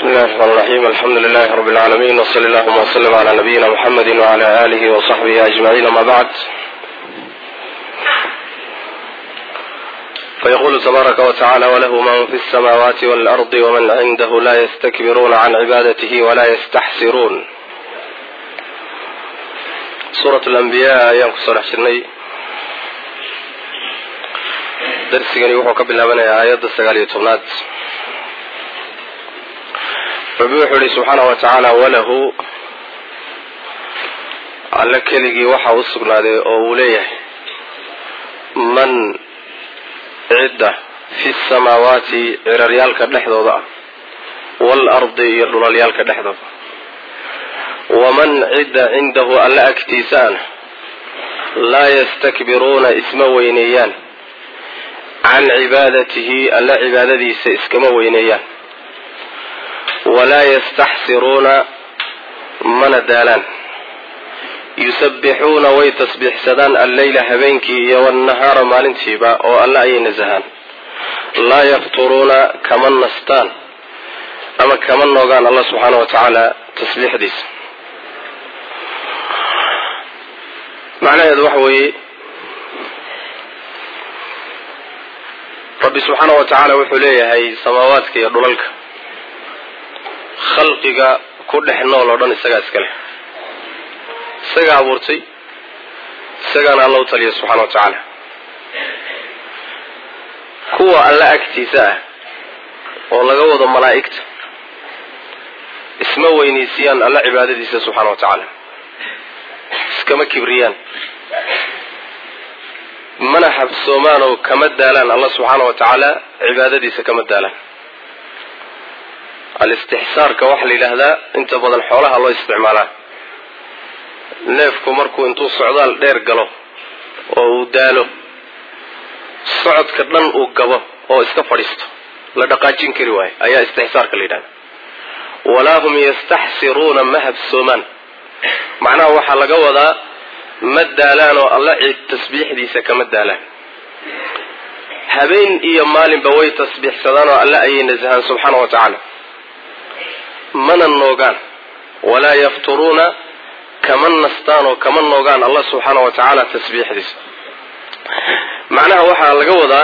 الله الرحمن الرحيم الحمد لله رب العالمين وصلى اللهم وسلم على نبينا محمد وعلى آله وصحبه أجمعين ما بعد فيقول تبارك وتعالى وله من في السماوات والأرض ومن عنده لا يستكبرون عن عبادته ولا يستحسرون سورة الأنبياء ayaan kusoo dhex jirnay darsigani wuxuu ka bilaabanayaa aayadda sagaal iyo tobnaad rabbi wuxuu yihi subxaana wa tacaala walahu alle keligii waxa u sugnaaday oo uu leeyahay man cidda fi samaawaati ciraryaalka dhexdooda ah waalardi iyo dhulalyaalka dhexdooda waman cidda cindahu alle agtiisaana laa yastakbiruuna isma weyneeyaan can cibaadatihi alle cibaadadiisa iskama weyneeyaan walaa yastaxsiruuna mana daalaan yusabbixuuna way tasbiixsadaan alleyla habeenkii iyo wannahaara maalintiiba oo alle ayay nasahaan laa yafturuuna kama nastaan ama kama noogaan allah subxaana wa tacaala tasbiixdiisa macnaheedu waxa weeye rabbi subxaana wa tacaala wuxuu leeyahay samaawaadka iyo dhulalka khalqiga ku dhex nool oo dhan isagaa iska leh isagaa abuurtay isagaana alla u taliya subxana wa tacaala kuwa alla agtiisa ah oo laga wado malaa'igta isma weynaysiiyaan alla cibaadadiisa subxaana wa tacaala iskama kibriyaan mana habsoomaan oo kama daalaan alla subxaana wa tacaala cibaadadiisa kama daalaan al-istixsaarka waxaa la yidhaahdaa inta badan xoolaha loo isticmaalaa neefku markuu intuu socdaal dheer galo oo uu daalo socodka dhan uu gabo oo iska fadhiisto la dhaqaajin kari waayo ayaa istixsaarka la yidhahda walaa hum yastaxsiruuna ma habsoomaan macnaha waxaa laga wadaa ma daalaan oo alla ciid tasbiixdiisa kama daalaan habeen iyo maalinba way tasbiixsadaan oo alle ayay nasahaan subxaana wa tacaala mana noogaan walaa yafturuuna kama nastaan oo kama noogaan allah subxaana wa tacaala tasbiixdiisa macnaha waxaa laga wadaa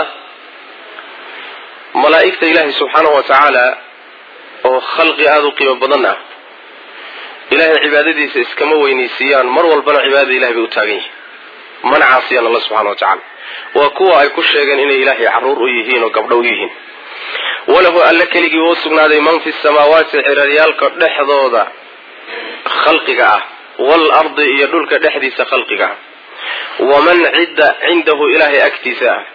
malaa'igta ilaahay subxaana wa tacaala oo khalqi aada u qiimo badan ah ilaahay cibaadadiisa iskama weynaysiiyaan mar walbana cibaadada ilahay bay u taagan yihiin mana caasiyaan alla subxana wa tacaala waa kuwa ay ku sheegeen inay ilaahay caruur u yihiin oo gabdho u yihiin walahu alle keligii uu sugnaaday man fi samaawaati ciraryaalka dhexdooda khalqiga ah waalardi iyo dhulka dhexdiisa khalqiga ah waman cidda cindahu ilaahay agtiisa ah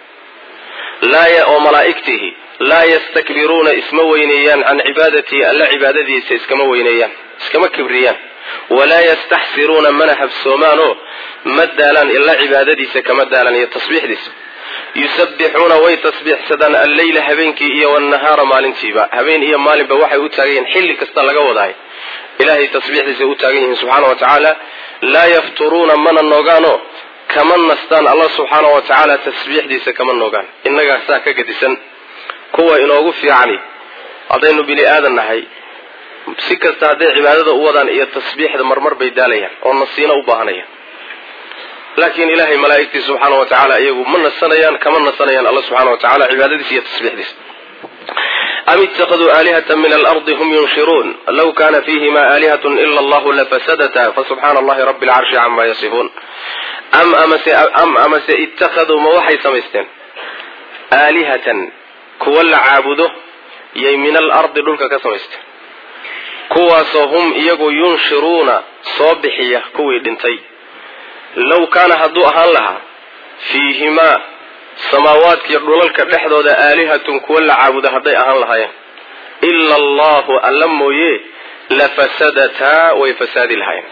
oo malaa'igtihi laa yastakbiruuna isma weyneeyaan can cibaadatihi alla cibaadadiisa iskama weyneeyaan iskama kibriyaan walaa yastaxsiruuna mana habsoomaanoo ma daalaan ila cibaadadiisa kama daalaan iyo tasbiixdiisa yusabbixuuna way tasbiixsadaan alleyla habeenkii iyo wannahaara maalintiiba habeen iyo maalinba waxay u taagan yihiin xilli kasta laga wadahay ilaahay tasbiixdiisa u taagan yihiin subxaana wa tacaala laa yafturuuna mana noogaanoo kama nastaan allah subxaana wa tacaala tasbiixdiisa kama noogaan innagaa saa ka gadisan kuwa inoogu fiicani haddaynu bini aadan nahay si kasta hadday cibaadada u wadaan iyo tasbiixda marmar bay daalayaan oo nasiino u baahanayaan laakiin ilaahay malaa'igtii subxaana wa tacaala iyagu ma nasanayaan kama nasanayaan alla subxana wa tacala cibaadadiisa iyo tasbiixdiisa am itakaduu aalihata min alardi hum yunshiruun law kana fihima aalihat ila allahu lafasadata fasubxaana allahi rabi alcarshi cama yasifuun am am amase ittakhaduu ma waxay samaysteen aalihatan kuwa la caabudo yay min alardi dhulka ka samaysteen kuwaasoo hum iyagu yunshiruuna soo bixiya kuwii dhintay low kaana hadduu ahaan lahaa fiihimaa samaawaadkiiyo dhulalka dhexdooda aalihatun kuwa la caabudo hadday ahaan lahaayeen ila allahu alla mooye lafasadataa way fasaadi lahaayeen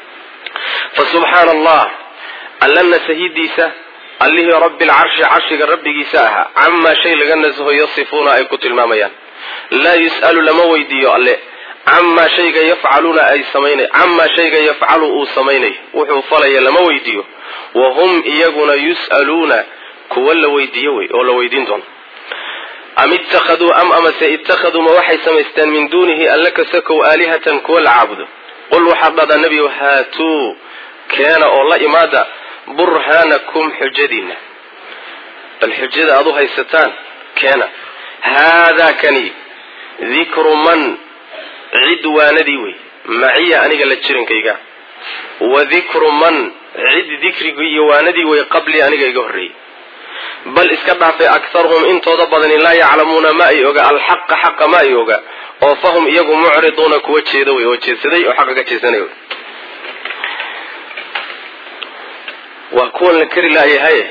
fa subxaana allah alla nasahidiisa allihii rabbi alcarshi carshiga rabbigiisa ahaa camaa shay laga nasaho yasifuuna ay ku tilmaamayaan laa yus'alu lama weydiiyo alle camaa shayga yafcaluuna ay samaynay camaa shayga yafcalu uu samaynay wuxuu falaya lama weydiiyo wa hum iyaguna yus'aluuna kuwa la weydiiyo wey oo la weydiin doono am ittakhaduu am amase ittakhaduu ma waxay samaysteen min duunihi alla kasakow aalihatan kuwa la caabudo qul waxaad dhahdaa nebigu haatuu keena oo la imaada burhaanakum xujadiinna bal xujada aad u haysataan keena haadaa kani dikru man cid waanadii wey maciya aniga la jirankayga wa dikru man cid dikrigii iyo waanadii wey qablii aniga iga horreeyey bal iska dhaafay akharuhum intooda badani laa yaclamuuna ma ay oga alxaqa xaqa ma ay oga oo fahum iyagu mucriduuna kuwa jeeda wey oo jeedsaday oo xaqa ka jeedsanay waa kuwan la kari laayahaye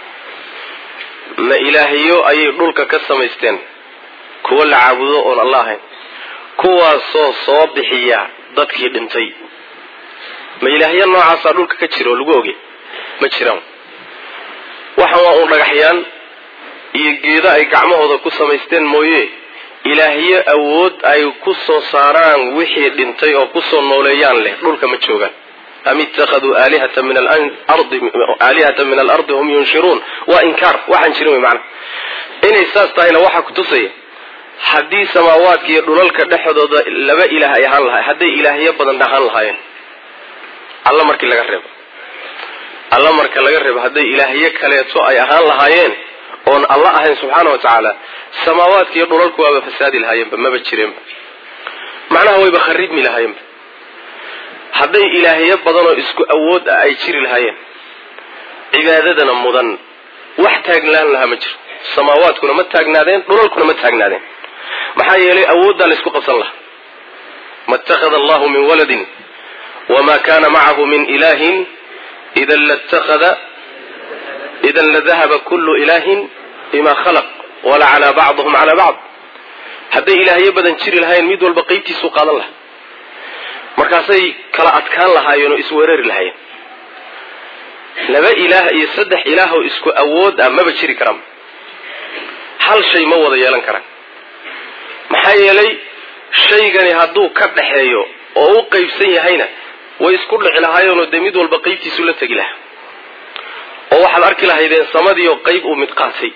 ma ilaahyo ayay dhulka ka samaysteen kuwa la caabudo oon alla ahayn kuwaasoo soo bixiya dadkii dhintay ma ilaahyo noocaasaa dhulka ka jira oo lagu oge ma jiraan waxaan waa uun dhagaxyaan iyo geedo ay gacmahooda ku samaysteen mooye ilaahyo awood ay ku soo saaraan wixii dhintay oo kusoo nooleeyaan leh dhulka ma joogaan am ittakhaduu aalihata min alardi aalihata min alardi hum yunshiruun waa inkaar waxaan jirin wey macana inay saas tahayna waxaa kutusaya haddii samaawaadka iyo dhulalka dhexdooda laba ilaah ay ahaan lahay hadday ilaahyo badan ahaan lahaayeen alla markii laga reebo alla marka laga reebo hadday ilaahyo kaleeto ay ahaan lahaayeen oon alla ahayn subxaana wa tacaala samaawaadka iyo dhulalku waaba fasaadi lahaayeenba maba jireenba macnaha wayba kharibmi lahaayeenba hadday ilaahyo badanoo isku awood ah ay jiri lahaayeen cibaadadana mudan wax taagnaan lahaa ma jiro samaawaadkuna ma taagnaadeen dhulalkuna ma taagnaadeen maxaa yeelay awooddaa la isku qabsan lahaa ma ittakhada allahu min waladin wma kana macahu min ilahin idan lattakhada idan ladahaba kullu ilahin bima khalaq walacalaa bacduhum calaa bacd hadday ilaahyo badan jiri lahayen mid walba qeybtiisuu qaadan lahaa markaasay kala adkaan lahaayeen oo isweerari lahaayeen laba ilaah iyo saddex ilaah oo isku awood ah maba jiri karaan hal shay ma wada yeelan karaan maxaa yeelay shaygani hadduu ka dhaxeeyo oo u qeybsan yahayna way isku dhici lahaayeenoo dee mid walba qeybtiisu la tegi lahaa oo waxaad arki lahaydeen samadii oo qeyb uu mid qaatay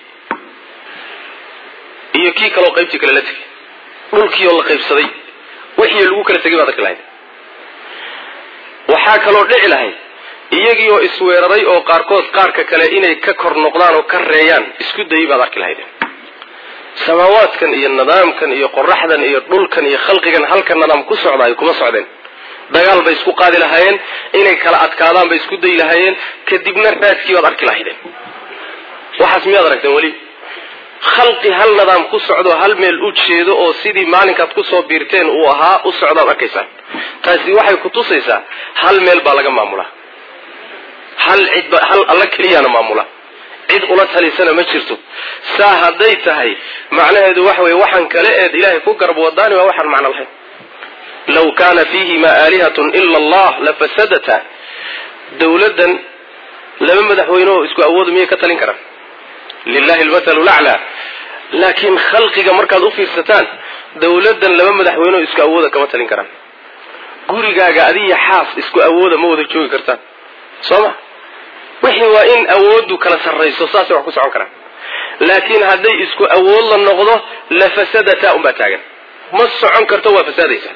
iyo kii kaleoo qaybtii kale la tegay dhulkii oo la qaybsaday wixii lagu kala tegay baad arki lahayd waxaa kaloo dhici lahayd iyagii oo isweeraray oo qaarkood qaarka kale inay ka kor noqdaan oo ka reeyaan isku dayay baad arki lahaydeen samaawaadkan iyo nidaamkan iyo qoraxdan iyo dhulkan iyo khalqigan halka nidaam ku socdaayo kuma socdeen dagaal bay isku qaadi lahaayeen inay kala adkaadaan bay isku dayi lahaayeen kadibna raadkii baad arki lahaydeen waxaas miyaad aragteen weli khalqi hal nidaam ku socdo hal meel u jeedo oo sidii maalinkaad kusoo biirteen uu ahaa u socdaad arkaysaan taasi waxay kutusaysaa hal meel baa laga maamulaa hal cidba hal alla keliyaana maamula cid ula talisana ma jirto saa hadday tahay macnaheedu waxa weye waxaan kale eed ilaahay ku garab wadaani waa waxaan macno lahayn law kaana fiihima aalihatun ila allah lafasadata dawladdan laba madaxweyne oo isku awooda miyay ka talin karaan lilahi lmathalu laclaa laakiin khalqiga markaad u fiirsataan dawladdan laba madaxweyne oo isku awooda kama talin karaan gurigaaga adiya xaas isku awooda ma wada joogi kartaan soo ma wixii waa in awooddu kala sarrayso saasay wax ku socon karaan laakiin hadday isku awood la noqdo la fasadata unbaa taagan ma socon karto waa fasaadaysa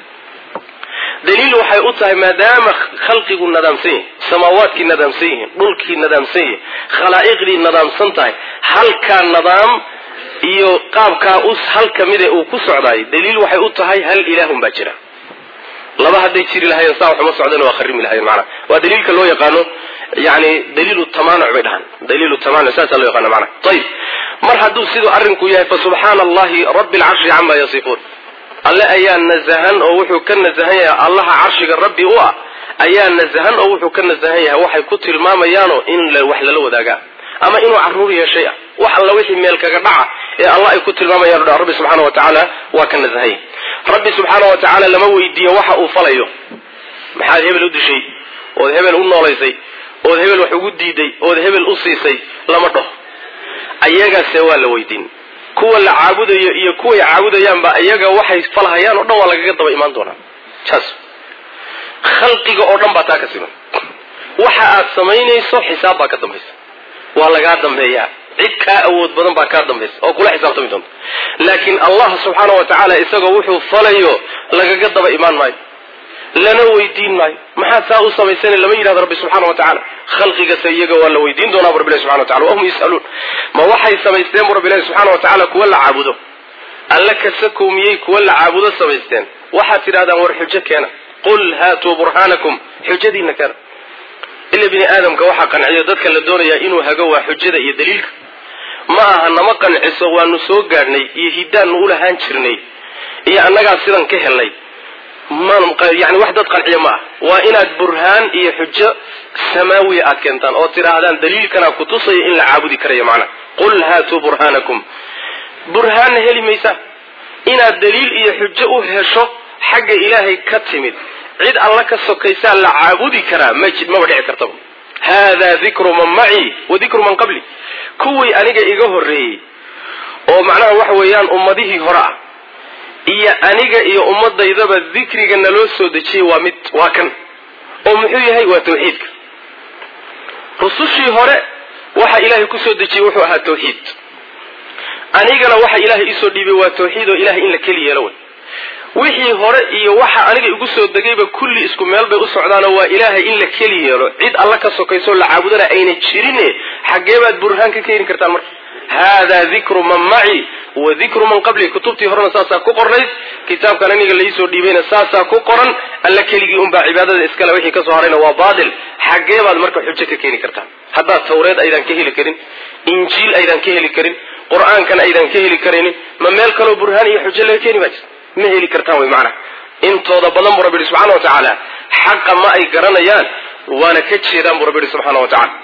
daliil waxay u tahay maadaama khalqigu nadaamsan yahay samaawaadkii nadaamsan yihiin dhulkii nadaamsan yahay khalaa'iqdii nadaamsan tahay halkaa nadaam iyo qaabkaa u hal kamide uu ku socdaayo daliil waxay u tahay hal ilaahun baa jira laba hadday jiri lahayen saa waxuma socdeen waa kharimi lahayen macnaha waa daliilka loo yaqaano yani daliilu tamanuc bay dhahaan daliilu tamanuc saasaa loo yaqaana macnaha ayib mar hadduu siduu arrinku yahay fa subxaana allahi rabbi alcarshi cama yasifuun alle ayaa nasahan oo wuxuu ka nasahan yahay allaha carshiga rabbi u ah ayaa nasahan oo wuxuu ka nasahan yahay waxay ku tilmaamayaano in wax lala wadaagaa ama inuu caruur yeeshay ah wax alla wixii meel kaga dhaca ee allah ay ku tilmaamayaan o rabbi subxaana wa tacaala waa ka nasahan yahay rabbi subxaana wa tacaala lama weydiiyo waxa uu falayo maxaad hebel u dishay ood hebel u noolaysay ood hebel wax ugu diiday ood hebel u siisay lama dhaho ayagaase waa la weydiin kuwa la caabudayo iyo kuway caabudayaanba iyaga waxay falhayaan oo dhan waa lagaga daba imaan doonaa saas khalqiga oo dhan baa taa ka siman waxa aad samaynayso xisaab baa ka dambaysa waa lagaa dambeeyaa cid kaa awood badan baa kaa dambaysa oo kula xisaabtami doonta laakiin allah subxaana wa tacaala isagoo wuxuu falayo lagaga daba imaan maayo lana weydiin maayo maxaad saa u samaysana lama yidhahdo rabbi subxaana wa tacaala khalqigase iyaga waa la weydiin doonaa bu rabbilahi subxana wa tacala wahum yus'aluun ma waxay samaysteen bu rabbilahi subxaana wa tacaala kuwa la caabudo alla kasakow miyey kuwa la caabudo samaysteen waxaad tidhahdaan war xujo keena qul haatuu burhaanakum xujadiina keena ila bini aadamka waxaa qanciyo dadka la doonayaa inuu hago waa xujada iyo daliilka ma aha nama qanciso waanu soo gaadhnay iyo hiddaannu u lahaan jirnay iyo annagaa sidan ka helnay yani wax dad qanciya ma ah waa inaad burhaan iyo xujo samaawiya aad keentaan oo tidhaahdaan daliilkanaa kutusaya in la caabudi karayo macnaha qul haatuu burhaanakum burhaanna heli maysaa inaad daliil iyo xujo u hesho xagga ilaahay ka timid cid alla ka sokaysaa la caabudi karaa ma maba dhici kartaba haadaa dikru man macii wa dikru man qabli kuwii aniga iga horreeyey oo macnaha waxa weeyaan ummadihii hore ah iyo aniga iyo ummadaydaba dikriga naloo soo dejiyey waa mid waa kan oo muxuu yahay waa tawxiidka rusushii hore waxa ilaahay kusoo dejiyey wuxuu ahaa tawxiid anigana waxa ilaahay isoo dhiibay waa tawxiid oo ilahay in la keli yeelo wey wixii hore iyo waxa aniga igu soo degayba kulli isku meel bay u socdaanoo waa ilaahay in la keli yeelo cid alla ka sokayso la caabudana ayna jirine xaggee baad burhaan ka keeni kartaan marka haadaa dikru man maci wa dikru man qabli kutubtii horena saasaa ku qornayd kitaabkan aniga laisoo dhiibayna saasaa ku qoran alla keligii unbaa cibaadada iskale wixii kasoo harayna waa baatil xaggee baad marka xujo ka keeni kartaan haddaad tawreed aydan ka heli karin injiil aydan ka heli karin qur-aankan aydan ka heli karaynin ma meel kaloo burhaan iyo xujo laga keeni baa jirta ma heli kartaan wy macnaha intooda badan buu rabbi yihi subxana wa tacaala xaqa ma ay garanayaan waana ka jeedaan buu rabbi yihi subxana wa tacala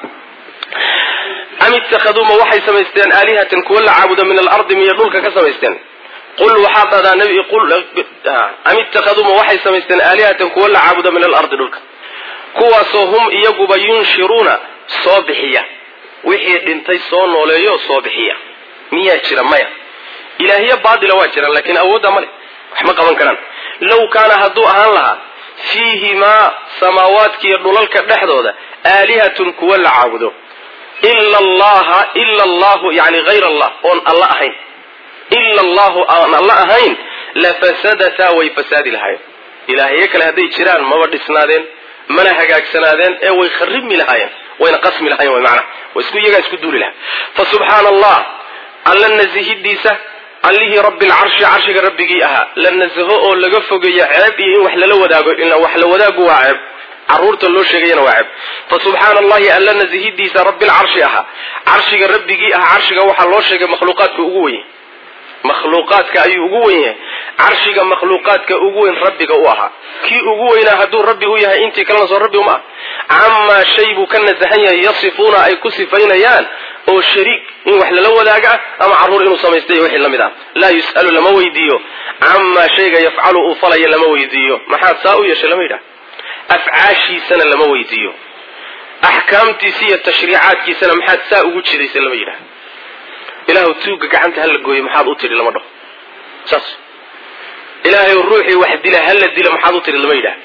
am ittakhaduu ma waxay samaysteen aalihatan kuwa la caabudo min alardi miyay dhulka ka samaysteen qul waxaa dhadaa nabi qul am ittakhaduu ma waxay samaysteen aalihatan kuwa la caabudo min alardi dhulka kuwaasoo hum iyaguba yunshiruuna soo bixiya wixii dhintay soo nooleeyo soo bixiya miyaa jira maya ilaahiya baatila waa jiraan laakiin awoodda ma leh wax ma qaban karaan low kaana hadduu ahaan lahaa fiihimaa samaawaadkiiyo dhulalka dhexdooda aalihatun kuwa la caabudo ila allaha ila allahu yani hayr allah oon alla ahayn ila allahu aan alla ahayn lafasadataa way fasaadi lahaayeen ilaahyo kale hadday jiraan maba dhisnaadeen mana hagaagsanaadeen ee way kharibmi lahaayeen wayna qasmi lahayen way macnaha way isku iyagaa isku duuli lahaa fa subxaana allah alla nasihidiisa allihii rabbi lcarshi carshiga rabbigii ahaa la nasaho oo laga fogeeyo ceeb iyo in wax lala wadaago ila wax la wadaagu waa ceeb caruurta loo sheegayana waa ceeb fa subxaana allahi alla nasihidiisa rabbi lcarshi ahaa carshiga rabbigii ahaa carshiga waxaa loo sheegay makhluuqaadka ugu weye makhluuqaadka ayuu ugu wen yahay carshiga makhluuqaadka ugu weyn rabbiga u ahaa kii ugu weynaa hadduu rabbi u yahay intii kalena soo rabbi uma ah camaa shay buu ka nasahan yahay yasifuuna ay ku sifaynayaan oo shariik in wax lala wadaaga ah ama carruur inuu samaystay wixii la mid ah laa yus'alu lama weydiiyo camaa shayga yafcalu uu falaya lama weydiiyo maxaad saa u yeeshay lama yidhaha afcaashiisana lama weydiiyo axkaamtiisa iyo tashriicaadkiisana maxaad saa ugu jidaysay lama yidhaha ilaahu tuugga gacanta hala gooyo maxaad u tidhi lama dhaho saas ilaahay ruuxii wax dila hala dilo maxaad u tidhi lama yidhaha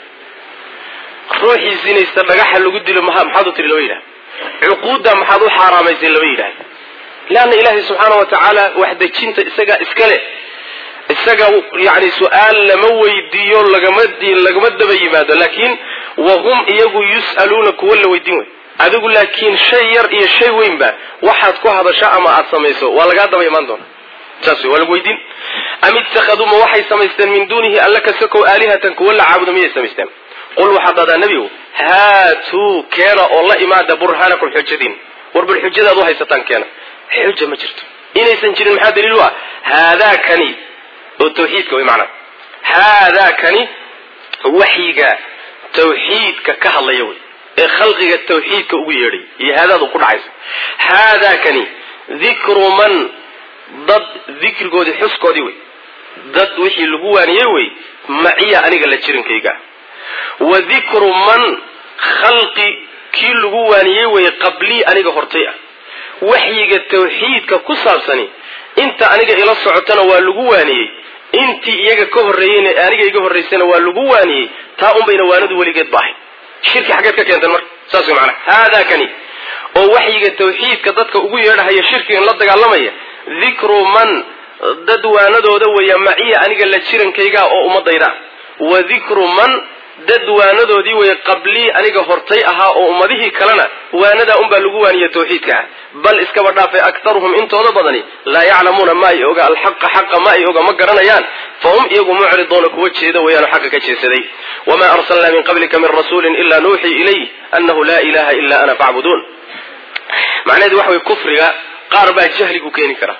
ruuxii zinaysta dhagaxa lagu dilo maxaad u tidhi lama yidhaha cuquudda maxaad u xaaraamaysay lama yidhaha leanna ilaahay subxaana wa tacaala waxdejinta isagaa iska leh isaga yani su-aal lama weydiiyo lagama lagama daba yimaado laakiin wahum iyagu yus'aluuna kuwa la weydiin wey adigu laakiin shay yar iyo shay weynba waxaad ku hadasho ama aad samayso waa lagaa daba imaan doona saas wey waa lagu weydiin am ittakhaduu ma waxay samaysteen min duunihi alla kasakow aalihatan kuwa la caabudo miyay samaysteen qul waxaad dhahdaa nebigu haatuu keena oo la imaada burhaanakum xujadiin war bal xujadaad u haysataan keena xuja ma jirto inaysan jirin maxaa daliil u ah haadaakani oo tawxiidka way macnaa haadaakani waxyiga tawxiidka ka hadlaya wey ee khalqiga tawxiidka ugu yeedhay iyo haadaad u ku dhacaysa haadaakani dikru man dad dikrigoodii xuskoodii wey dad wixii lagu waaniyey wey maciya aniga la jirinkayga wa dikru man khalqi kii lagu waaniyey wey qablii aniga hortay ah waxyiga tawxiidka ku saabsani inta aniga ila socotana waa lagu waaniyey intii iyaga ka horreeyeyna aniga iga horraysana waa lagu waaniyey taa unbayna waanadu weligeed ba ahay shirki xaggeed ka keenteen marka saas way macanaha haadaakani oo waxyiga tawxiidka dadka ugu yeedhahaya shirkigan la dagaalamaya dikru man dad waanadooda weeya maciya aniga la jirankayga oo ummadayda wa dikru man dad waanadoodii weeye qablii aniga hortay ahaa oo ummadihii kalena waanadaa unbaa lagu waaniya tawxiidka ah bal iskaba dhaafay aktaruhum intooda badani laa yaclamuuna ma ay oga alxaqa xaqa ma ay oga ma garanayaan fahum iyagu mucriduuna kuwa jeeda weeyaano xaqa ka jeedsaday wamaa arsalnaa min qablika min rasuulin ilaa nuuxii ilayh annahu laa ilaha ila ana facbuduun macnaheedu waxa way kufriga qaar baa jahligu keeni kara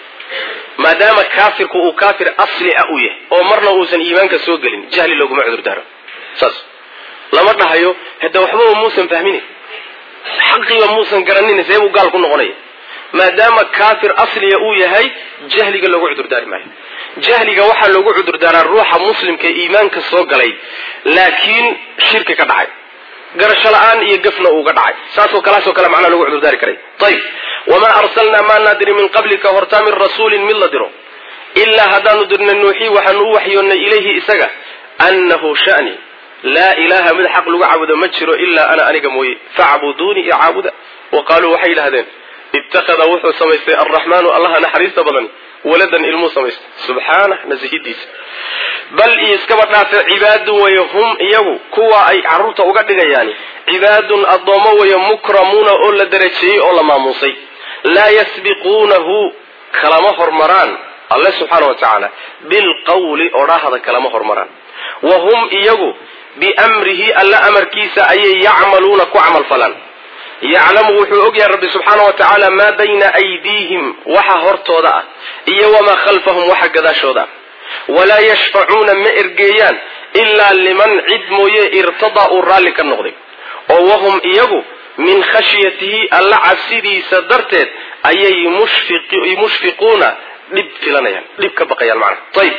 maadaama kaafirku uu kaafir asli ah u yahay oo marna uusan iimaanka soo gelin jahli looguma cudur daaro saas lama dhahayo hade waxbaba muusan fahminin xaqiiba muusan garanin see buu gaal ku noqonaya maadaama kaafir asliga uu yahay jahliga loogu cudurdaari maayo jahliga waxaa loogu cudurdaaraa ruuxa muslimka ee iimaanka soo galay laakiin shirki ka dhacay garasho la-aan iyo gafna uuga dhacay saasoo kalaasoo kale macnaa lagu cudurdaari karay ayib wamaa arsalnaa maa naadiri min qablika hortaa min rasuulin mid la diro ilaa haddaanu dirnay nuuxii waxaanu u waxyoonnay ilayhi isaga annahu shani laa ilaaha mid xaq lagu caabudo ma jiro ilaa ana aniga mooye facbuduunii iyo caabuda wa qaaluu waxay yidhahdeen ittakhada wuxuu samaystay alraxmaanu allaha naxariista badan waladan ilmuu samaystay subxaanah nasihidiisa bal iyo iskaba dhaafe cibaadun weeye hum iyagu kuwa ay carruurta uga dhigayaani cibaadun addoommo weeye mukramuuna oo la darajeeyey oo la maamuusay laa yasbiquunahu kalama hormaraan alle subxaana wa tacaala bilqawli odhaahda kalama hormaraan wa hum iyagu biamrihi alla amarkiisa ayay yacmaluuna ku camal falaan yaclamu wuxuu ogyahay rabbi subxaana wa tacaala maa bayna aydiihim waxa hortooda ah iyo wamaa khalfahum waxa gadaashooda ah walaa yashfacuuna ma ergeeyaan ilaa liman cid mooye irtadaa uu raalli ka noqday oo wahum iyagu min khashyatihi alla cabsidiisa darteed ayay mushfiquuna dhib filanayaan dhib ka baqayaan macnaha ayib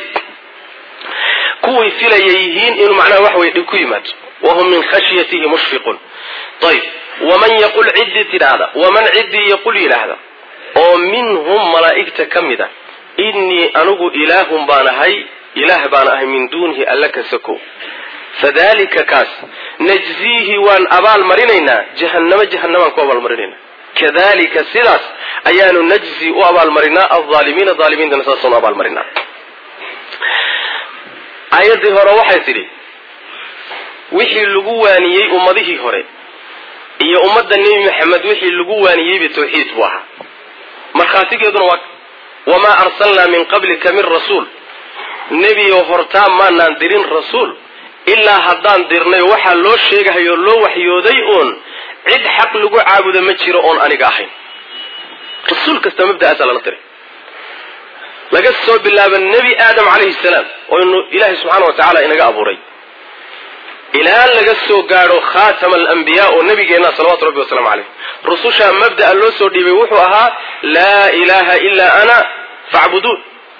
kuway filaya yihiin inuu macnaha wax weye dhib ku yimaado wahum min khashyatihi mushfiquun ayib waman yaqul ciddii tidhaahda waman ciddii yaqul yidhaahda oo minhum malaa'igta ka mid a innii anigu ilaahun baan ahay ilaah baan ahay min duunihi alla ka sako fadalika kaas najziihi waan abaal marinaynaa jahannamo jahannamaan ku abaalmarinaynaa kadalika sidaas ayaanu najzi u abaalmarinaa alaalimiina aalimiintana saasanu abaalmarinaa aayaddii hore waxay tidhi wixii lagu waaniyey ummadihii hore iyo ummadda nebi maxamed wixii lagu waaniyeyba tawxiid buu ahaa markhaatigeeduna waa wamaa arsalnaa min qablika min rasuul nebiyo hortaa maanaan dirin rasuul ilaa haddaan dirnay waxaa loo sheegahayoo loo waxyooday uun cid xaq lagu caabudo ma jiro oon aniga ahayn rasuul kasta mabda'aasaa lala diray laga soo bilaabo nebi aadam calayhi salaam oo inu ilaahay subxaana wa tacaala inaga abuuray ilaa laga soo gaadho khaatama alambiyaa oo nabigeenna salawatu rabbi wasalaamu caleyh rususha mabda'a loo soo dhiibay wuxuu ahaa laa ilaaha ilaa ana facbuduun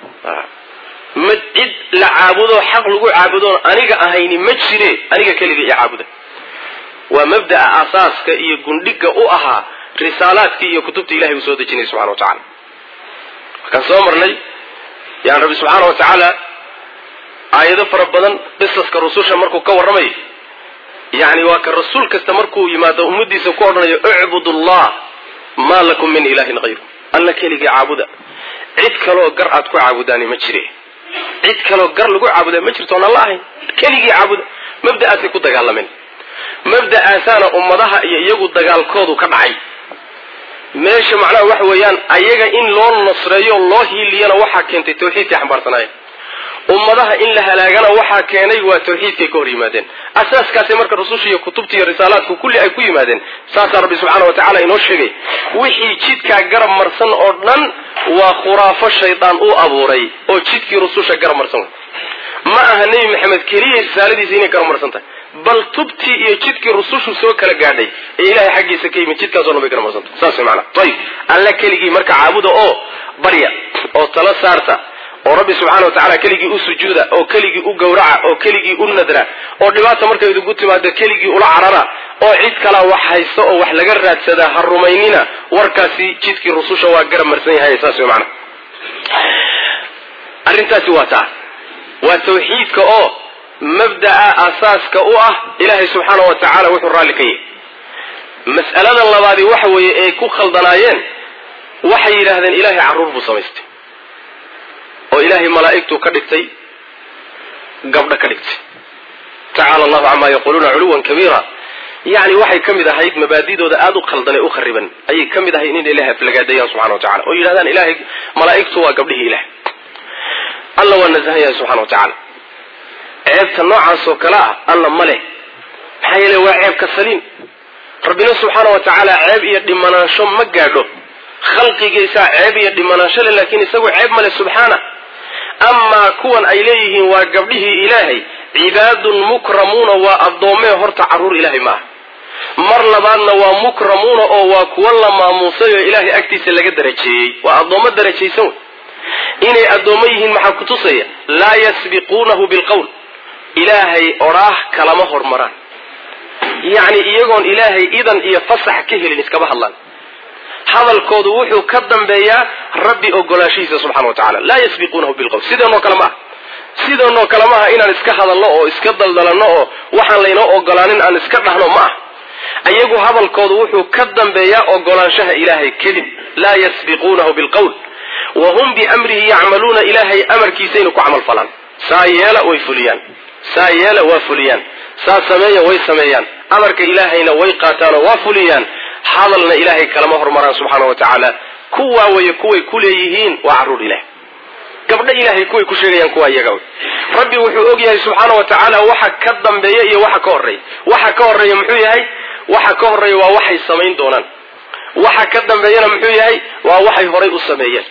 ma cid la caabudo xaq lagu caabudoon aniga ahayni ma jire aniga keliga iyo caabuda waa mabda'a asaaska iyo gundhiga u ahaa risaalaadkii iyo kutubta ilahay uu soo dejinay subxana wa tacala markaan soo marnay yani rabbi subxaana wa tacaala aayado fara badan qisaska rususha markuu ka warramayo yani waa ka rasuul kasta markuu yimaado ummadiisa ku odhanayo icbud allah maa lakum min ilahin hayru alla keligii caabuda cid kaloo gar aad ku caabudaani ma jire cid kaloo gar lagu caabudaa ma jirto oon alla ahayn keligii caabuda mabda'aasay ku dagaalameen mabda'aasaana ummadaha iyo iyagu dagaalkoodu ka dhacay meesha macnaha waxa weeyaan ayaga in loo nasreeyo loo hiiliyana waxaa keentay tawxiidkay xambaarsanaayeen ummadaha in la halaagana waxaa keenay waa tawxiidkay ka hor yimaadeen asaaskaasay marka rususha iyo kutubta iyo risaalaadku kulli ay ku yimaadeen saasaa rabbi subxaana wa tacala inoo sheegay wixii jidkaa garab marsan oo dhan waa khuraafo shaydaan u abuuray oo jidkii rususha garab marsan wey ma aha nebi maxamed keliya risaaladiisa inay garab marsan tahay bal tubtii iyo jidkii rusushu soo kala gaadhay ee ilahay xaggiisa ka yimid jidkaasoo dhan bay garab marsanta saas wey maanaa ayib alla keligii marka caabuda oo barya oo tala saarta oo rabbi subxaana wa tacala keligii u sujuuda oo keligii u gowraca oo keligii u nadra oo dhibaata markay idigu timaado keligii ula carara oo cid kalaa wax haysta oo wax laga raadsadaa ha rumaynina warkaasi jidkii rususha waa garab marsan yahay saas wey maanaa arrintaasi waa taa waa tawxiidka oo mabda'a asaaska u ah ilaahay subxaana wa tacaala wuxuu raalli ka yahy mas'alada labaadi waxa weeye ay ku khaldanaayeen waxay yidhaahdeen ilaahay carruur buu samaystay oo ilaahay malaa'igtuu ka dhigtay gabdho ka dhigtay tacaala allahu camaa yaquuluuna culuwan kabiira yacni waxay ka mid ahayd mabaadidooda aada u khaldan ee u khariban ayay ka mid ahayd in ilahay aflagaadayaan subxana wa tacala oo yidhahdaan ilahay malaa'igtu waa gabdhihii ilahay alla waa nasahan yahay subxana wa tacaala ceebta noocaas oo kale ah alla ma leh maxaa yeele waa ceebka saliim rabbina subxaana wa tacaala ceeb iyo dhimanaansho ma gaadho khalqigiisaa ceeb iyo dhimanaansho le laakiin isagu ceeb male subxaana amaa kuwan ay leeyihiin waa gabdhihii ilaahay cibaadun mukramuuna waa addoommee horta carruur ilaahay ma aha mar labaadna waa mukramuuna oo waa kuwa la maamuusay oo ilaahay agtiisa laga darajeeyey waa addoommo darajaysan wey inay addoommo yihiin maxaa kutusaya laa yasbiquunahu bilqowl ilaahay odhaah kalama hormaraan yacni iyagoon ilaahay idan iyo fasax ka helin iskama hadlaan hadalkoodu wuxuu ka dambeeyaa rabbi ogolaashihiisa subxana wa tacala laa yasbiquunahu bilqowl sideenoo kale ma aha sideenoo kale ma aha inaan iska hadalno oo iska daldalanno oo waxaan laynoo ogolaanin aan iska dhahno ma ah iyagu hadalkoodu wuxuu ka dambeeyaa ogolaanshaha ilaahay kadib laa yasbiquunahu bilqowl wa hum biamrihi yacmaluuna ilaahay amarkiisayna ku camal falaan saa yeela way fuliyaan saa yeela waa fuliyaan saa sameeya way sameeyaan amarka ilaahayna way qaataanoo waa fuliyaan hadalna ilaahay kalama hormaraan subxaana wa tacaala kuwaa weye kuway ku leeyihiin waa carruur ilaah gabdho ilaahay kuway ku sheegayaan kuwa iyaga wey rabbi wuxuu og yahay subxaana wa tacaala waxa ka dambeeya iyo waxa ka horreeya waxa ka horreeya muxuu yahay waxa ka horreeya waa waxay samayn doonaan waxa ka dambeeyana muxuu yahay waa waxay horay u sameeyeen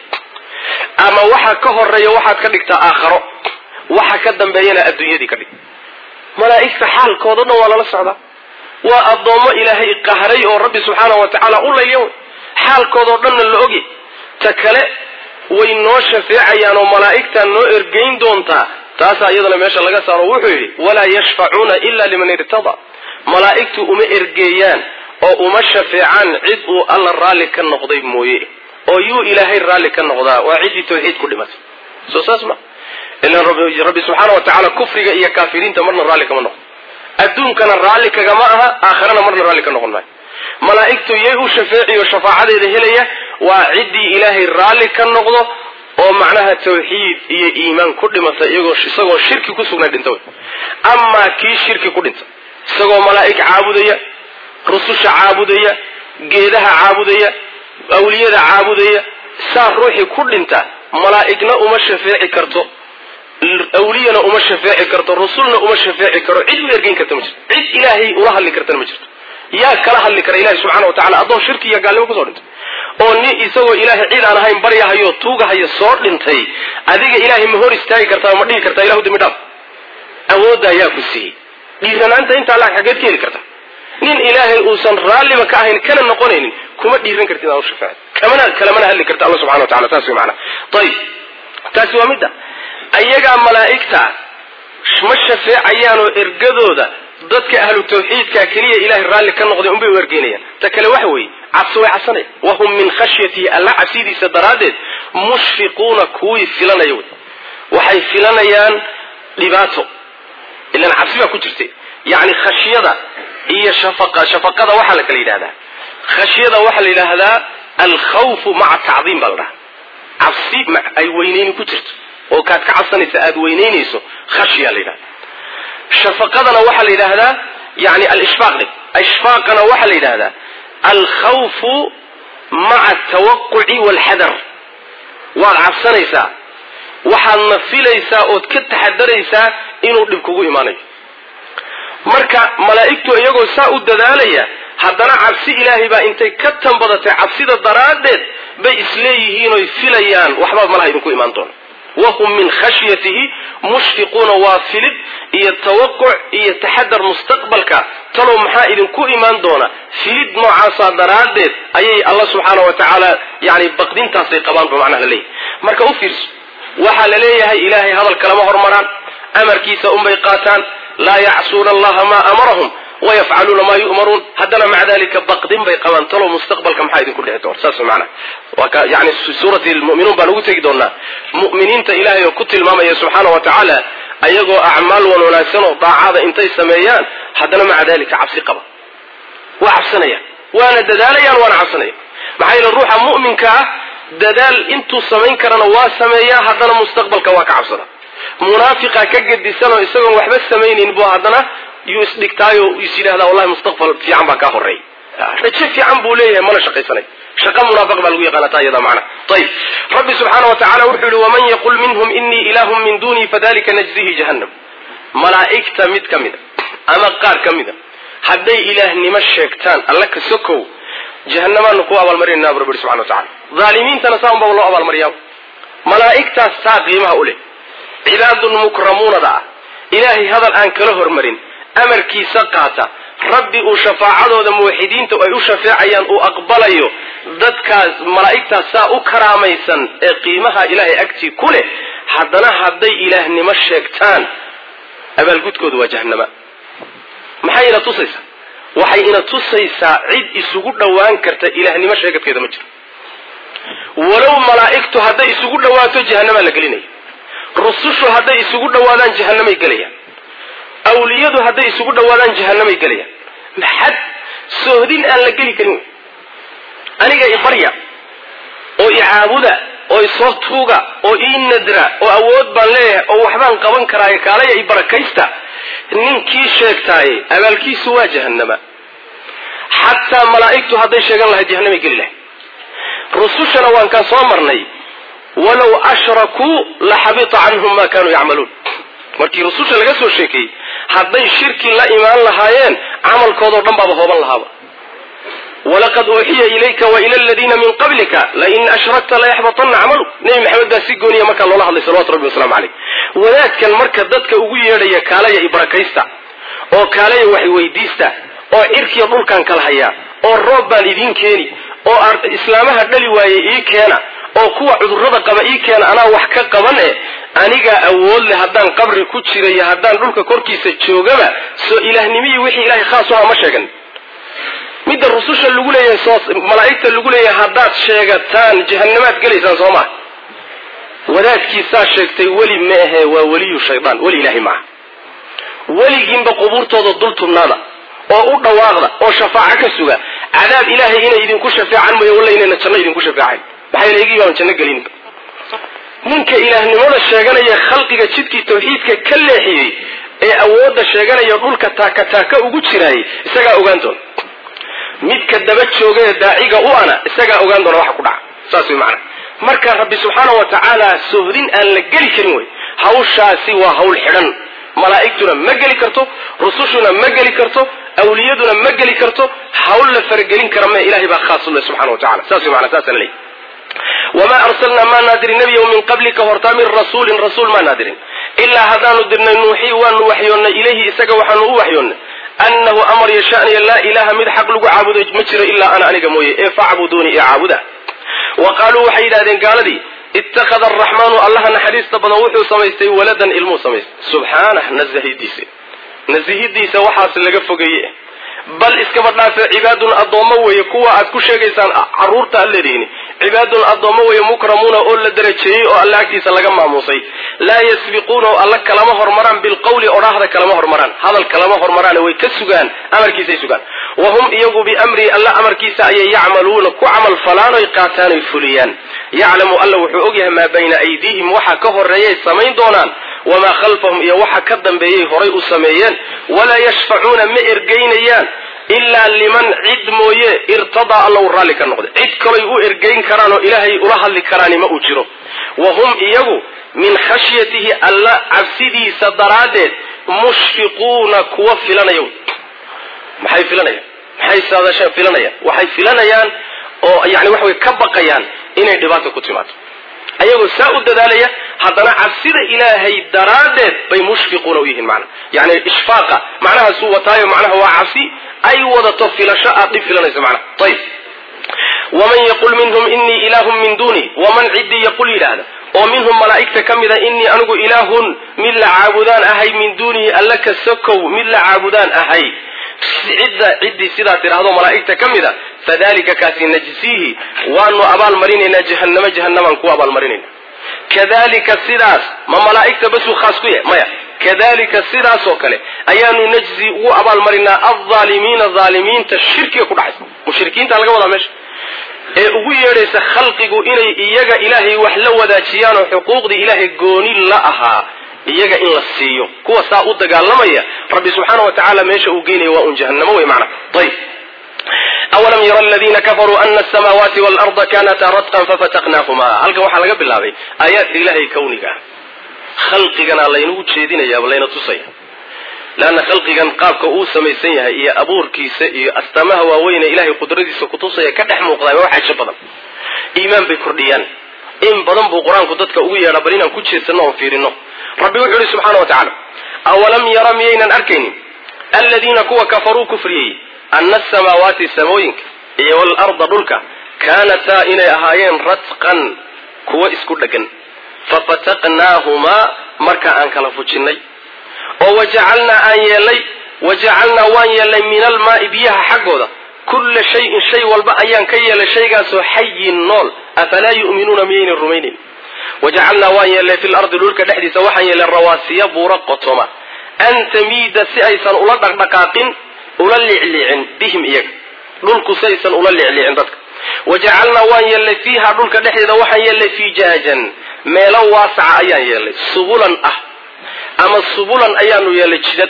ama waxa ka horreeya waxaad ka dhigtaa aakharo waxa ka dambeeyana adduunyadii ka dhig malaa'igta xaalkooda dhan waa lala socdaa waa addoommo ilaahay qahray oo rabbi subxaana wa tacaala u layliya wey xaalkoodao dhanna la ogya ta kale way noo shafeecayaan oo malaa'igtaa noo ergayn doontaa taasaa iyadana meesha laga saaro wuxuu yidhi walaa yashfacuuna ila liman irtada malaa'igtu uma ergeeyaan oo uma shafeecaan cid uu alla raalli ka noqday mooye oo yuu ilaahay raalli ka noqdaa waa ciddii tawxiid ku dhimatay soo saas ma ilan rabbi subxaana wa tacaala kufriga iyo kaafiriinta marna raalli kama noqdo adduunkana raalli kagama aha aakharana marna raalli ka noqon maayo malaa'igtu yay u shafeeciyo shafaacadeeda helaya waa ciddii ilaahay raalli ka noqdo oo macnaha tawxiid iyo iimaan ku dhimata iyagoo isagoo shirki ku sugnay dhinta wey amaa kii shirki ku dhinta isagoo malaa'ig caabudaya rususha caabudaya geedaha caabudaya awliyada caabudaya saa ruuxii ku dhinta malaa'igna uma shafeeci karto awliyana uma shafeeci karto rusulna uma shafeeci karo cid u ergeyn karta ma jirto cid ilaahay ula hadli kartana ma jirto yaa kala hadli kara ilahi subxana wa tacala addoon shirki iyo gaalnimo kusoo dhintay oo nin isagoo ilaahay cid aan ahayn baryahayo tuugahayo soo dhintay adiga ilaahay ma hor istaagi kartaa ma dhihi kartaa ilahu dambi dhaaf awooddaa yaa ku siiyey dhiiranaanta intaa laag xageed ka heli karta nin ilaahay uusan raalliba ka ahayn kana noqonaynin kuma dhiiran kartid aan u shafeecay kamana kalamana hadli karta alla subxana wa tacala taas way macana ayib taasi waa midda ayagaa malaa'igta ma shafeecayaanoo ergadooda dadka ahlu tawxiidka keliya ilahay raalli ka noqday unbay u ergeynayaan ta kale waxa weeye cabsi way cabsanaya wahum min khashyatihi alla cabsidiisa daraaddeed mushfiquuna kuwii filanaya wey waxay filanayaan dhibaato ilan cabsi baa ku jirtay yacni khashyada iyo shafaqa shafaqada waxaa la kala yidhahdaa khashyada waxaa la yidhaahdaa alkhawfu maca tacdiim baa la dhahaa cabsi ay weyneyni ku jirto oo kaad ka cabsanaysa aada weyneynayso khashya la yidhahda shafaqadana waxaa la yidhaahdaa yani alishfaaq dhe ishfaaqana waxaa la yidhahdaa alkhawfu maca atawaquci waalxadar waad cabsanaysaa waxaadna filaysaa ood ka taxadaraysaa inuu dhib kugu imaanayo marka malaa'igtu iyagoo saa u dadaalaya haddana cabsi ilaahay baa intay ka tanbadatay cabsida daraaddeed bay isleeyihiinoy filayaan waxbaa malaha idinku imaan doona wahum min khashyatihi mushfiquuna waa filid iyo tawaquc iyo taxadar mustaqbalka talow maxaa idinku imaan doona filid noocaasaa daraaddeed ayay alla subxaana wa tacaala yani baqdintaasay qabaan ba macnaha la leeyahay marka u fiirso waxaa la leeyahay ilaahay hadal kalama hormaraan amarkiisa unbay qaataan laa yacsuuna allaha maa amarahum wayafcaluuna maa yu'maruun haddana maca dalika baqdin bay qabaan talow mustaqbalka maxaa idinku dhici doona saas macana waa ka yani suurati lmu'minuun baan ugu tegi doonaa mu'miniinta ilaahay oo ku tilmaamaya subxaana wa tacaala ayagoo acmaal wan wanaagsan oo daacada intay sameeyaan haddana maca dalika cabsi qaba waa cabsanayaan waana dadaalayaan waana cabsanaya maxaa yeele ruuxa mu'minka ah dadaal intuu samayn karana waa sameeyaa haddana mustaqbalka waa ka cabsada munaafiqa ka gedisanoo isagoon waxba samaynayn bu haddana yuu isdhigtaayo is yidhahdaa wallahi mustaqbal fiican baa kaa horeey rajo fiican buu leeyahay mana shaqaysanay shaqa munaafiq baa lagu yaqaana taa iyada macna ayib rabbi subxaana wa tacala wuxuu yihi waman yaqul minhum inii ilaahun min duunii fadalika najzihi jahannam malaa'igta mid ka mida ama qaar ka mida hadday ilaahnimo sheegtaan alla ka sokow jahannamaanu ku abaalmarinayna bu rabbi subxana wa tacala dhaalimiintana saa unbaa loo abaalmariyaa malaa'igtaas saa qiimaha u leh cibaadun mukramuunada ah ilaahay hadal aan kala hormarin amarkiisa qaata rabbi uu shafaacadooda muwaxidiinta ay u shafeecayaan uu aqbalayo dadkaas malaa'igtaas saa u karaamaysan ee qiimaha ilaahay agtii ku leh haddana hadday ilaahnimo sheegtaan abaalgudkooda waa jahannama maxay ina tusaysaa waxay ina tusaysaa cid isugu dhowaan karta ilaahnimo sheegadkeeda ma jiro walow malaa'igtu hadday isugu dhowaato jahannamaa la gelinaya rusushu hadday isugu dhowaadaan jahannamay gelayaan awliyadu hadday isugu dhowaadaan jahannamay gelayaan maxad soohdin aan la geli karin wey aniga i barya oo i caabuda oo isoo tuuga oo ii nadra oo awood baan leeyahay oo waxbaan qaban karaayo kaalaya i barakaysta ninkii sheegtaaye abaalkiisu waa jahannama xataa malaa'igtu hadday sheegan lahayd jahannamay geli lahay rusushana waan kaan soo marnay walow ashrakuu la xabita canhum ma kanuu yacmaluun markii rususha laga soo sheekeeyey hadday shirki la imaan lahaayeen camalkoodao dhan baaba hooban lahaaba walaqad uuxiya ilayka wa ila aladiina min qablika lain ashrakta layaxbatanna camalu nebi maxamed baa si gooniya markaa loola hadlay salawatu rabbi waslamu caleyh wadaadkan marka dadka ugu yeedhaya kaalaya i barakaysta oo kaalaya wax weydiista oo cirkiya dhulkan kala hayaa oo roob baan idiin keeni oo islaamaha dhali waaye ii keena oo kuwa cudurrada qaba ii keena anaa wax ka qaban e anigaa awood leh haddaan qabri ku jira iyo haddaan dhulka korkiisa joogaba soo ilaahnimihii wixii ilahay khaas u aha ma sheegan midda rususha lagu leeyahay soo malaa'igta lagu leeyahay haddaad sheegataan jahannamaad gelaysaan soo maa wadaadkiisaa sheegtay weli ma ahe waa weliyu shaydaan weli ilaahay maaha weligiinba qubuurtooda dul tubnaada oo u dhawaaqda oo shafaaco ka suga cadaab ilaahay inay idinku shafeecan mooye walla inayna janno idinku shafeecayn maxaa yeele igii baan janno gelinba ninka ilaahnimada sheeganaya khalqiga jidkii tawxiidka ka leexiyey ee awoodda sheeganaya dhulka taaka taaka ugu jiraayay isagaa ogaan doona midka daba jooga ee daaciga u ana isagaa ogaan doona waxa ku dhaca saas way macana marka rabbi subxaana wa tacaala sohdin aan la geli karin wey hawshaasi waa hawl xidhan malaa'igtuna ma geli karto rusushuna ma geli karto awliyaduna ma geli karto hawl la faragelin kara me ilahay baa khaas u leh subxana wa tacala saas way macana saasa la leeyahy wamaa arsalnaa maa naadirin nebiyow min qablika hortaa min rasuulin rasuul maa naadirin ilaa haddaanu dirnay nuuxii waanu waxyoonnay ilayhi isaga waxaanu u waxyoonnay annahu amar yashaniya laa ilaaha mid xaq lagu caabudo ma jiro ilaa ana aniga mooye ee facbuduuni ee caabuda wa qaaluu waxay yidhahdeen gaaladii ittakhada araxmaanu allaha naxariista badan wuxuu samaystay waladan ilmuu samaystay subxaanah nasahidiisa nasihidiisa waxaas laga fogeeye bal iskaba dhaafe cibaadun addoommo weeye kuwa aad ku sheegaysaan caruurta ad leedihiin cibaadun addoommo weeye mukramuuna oo la darajeeyey oo alla agtiisa laga maamuusay laa yasbiquuna oo alla kalama hormaraan bilqawli odhaahda kalama hormaraan hadal kalama hormaraan way ka sugaan amarkiisay sugaan wa hum iyagu biamrii alla amarkiisa ayay yacmaluuna ku camal falaan oy qaataan oy fuliyaan yaclamu alla wuxuu ogyahay maa bayna aydiihim waxa ka horeeyay samayn doonaan wamaa khalfahum iyo waxa ka dambeeyay horay u sameeyeen walaa yashfacuuna ma ergaynayaan ilaa liman cid mooye irtadaa alla u raalli ka noqday cid kalay u ergayn karaan oo ilaahay ula hadli karaani ma uu jiro wa hum iyagu min khashyatihi alla cabsidiisa daraaddeed mushfiquuna kuwa filanaya maxay filanayaan maxay saadasha filanayaan waxay filanayaan oo yani waxa way ka baqayaan inay dhibaata ku timaado ayagoo saa u dadaalaya haddana cabsida ilaahay daraaddeed bay mushfiquuna u yihiin macna yani ishfaaqa macnahaasuu wataayo macnaha waa cabsi ay wadato filasho aad dhib filanayso macnaha ayib waman yaqul minhum inii ilaahun min duuni waman ciddii yaqul yidhaahda oo minhum malaa'igta ka mida inii anigu ilaahun mid la caabudaan ahay min duunihi alla ka sokow mid la caabudaan ahay cidda ciddii sidaa tidhaahdo malaa'igta ka mida fadalika kaasi najsiihi waanu abaalmarinaynaa jahannamo jahannamaan ku abaalmarinayna kadalika sidaas ma malaa'igta basuu khaas ku yahay maya kadalika sidaasoo kale ayaanu najzi ugu abaalmarinaa aldaalimiina aalimiinta shirkiga ku dhacaysa mushrikiinta laga wadaa meesha ee ugu yeedhaysa khalqigu inay iyaga ilaahay wax la wadaajiyaan oo xuquuqdii ilaahay gooni la ahaa iyaga in la siiyo kuwa saa u dagaalamaya rabbi subxaana wa tacaala meesha uu geynaya waa un jahannamo wey macna ayb awalam yara aladiina kafaruu ana asamaawaati waalarda kanataa radqan fafataqnaahuma halkan waxaa laga bilaabay aayaadka ilaahay kawniga ah khalqigana laynagu jeedinayaaba layna tusaya leanna khalqigan qaabka uu samaysan yahay iyo abuurkiisa iyo astaamaha waaweyne ilahay qudradiisa kutusaya ka dhex muuqdaa waa xajo badan iimaan bay kordhiyaan in badan buu qur-aanku dadka ugu yeedhaa bal inaan ku jeedsano oon fiirino rabbi wuxuu yihi subxaana wa tacaala awalam yara miyaynan arkaynin aladiina kuwa kafaruu kufriyey ana asamaawaati samooyinka iyo waalarda dhulka kaanataa inay ahaayeen ratqan kuwa isku dheggan fafataqnaahumaa marka aan kala fujinnay oo wajacalnaa aan yeelay wajacalnaa waan yeelnay min almaai biyaha xaggooda kulla shayin shay walba ayaan ka yeelay shaygaasoo xayin nool afalaa yu'minuuna miyaynan rumaynayn wajacalnaa waan yeelnay fi lardi dhulka dhexdiisa waxaan yeelnay rawaasiya buura qotoma an tamiida si aysan ula dhaqdhaqaaqin ula liclicin bihim iyaga dhulku si aysan ula liclicin dadka wajacalnaa waan yeelnay fiiha dhulka dhexdeeda waxaan yeelnay fijaajan meelo waasaca ayaan yeelnay subulan ah ama subulan ayaanu yeelnay jidad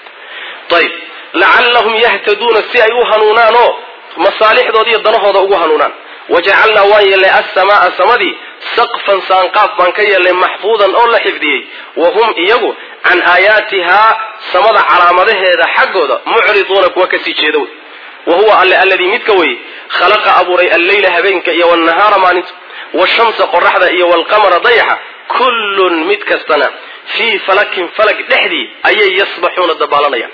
ayb lacallahum yahtaduuna si ay u hanuunaan oo masaalixdooda iyo danahooda ugu hanuunaan wajacalnaa waan yeelnay asamaaa samadii saqfan saanqaaf baan ka yeelnay maxfuudan oo la xifdiyey wa hum iyagu can aayaatihaa samada calaamadaheeda xaggooda mucriduuna kuwa kasii jeeda wey wa huwa alle alladii midka weye khalaqa abuuray alleyla habeenka iyo waalnahaara maalinta washamsa qoraxda iyo waalqamara dayaxa kullun mid kastana fii falakin falag dhexdii ayay yasbaxuuna dabaalanayaan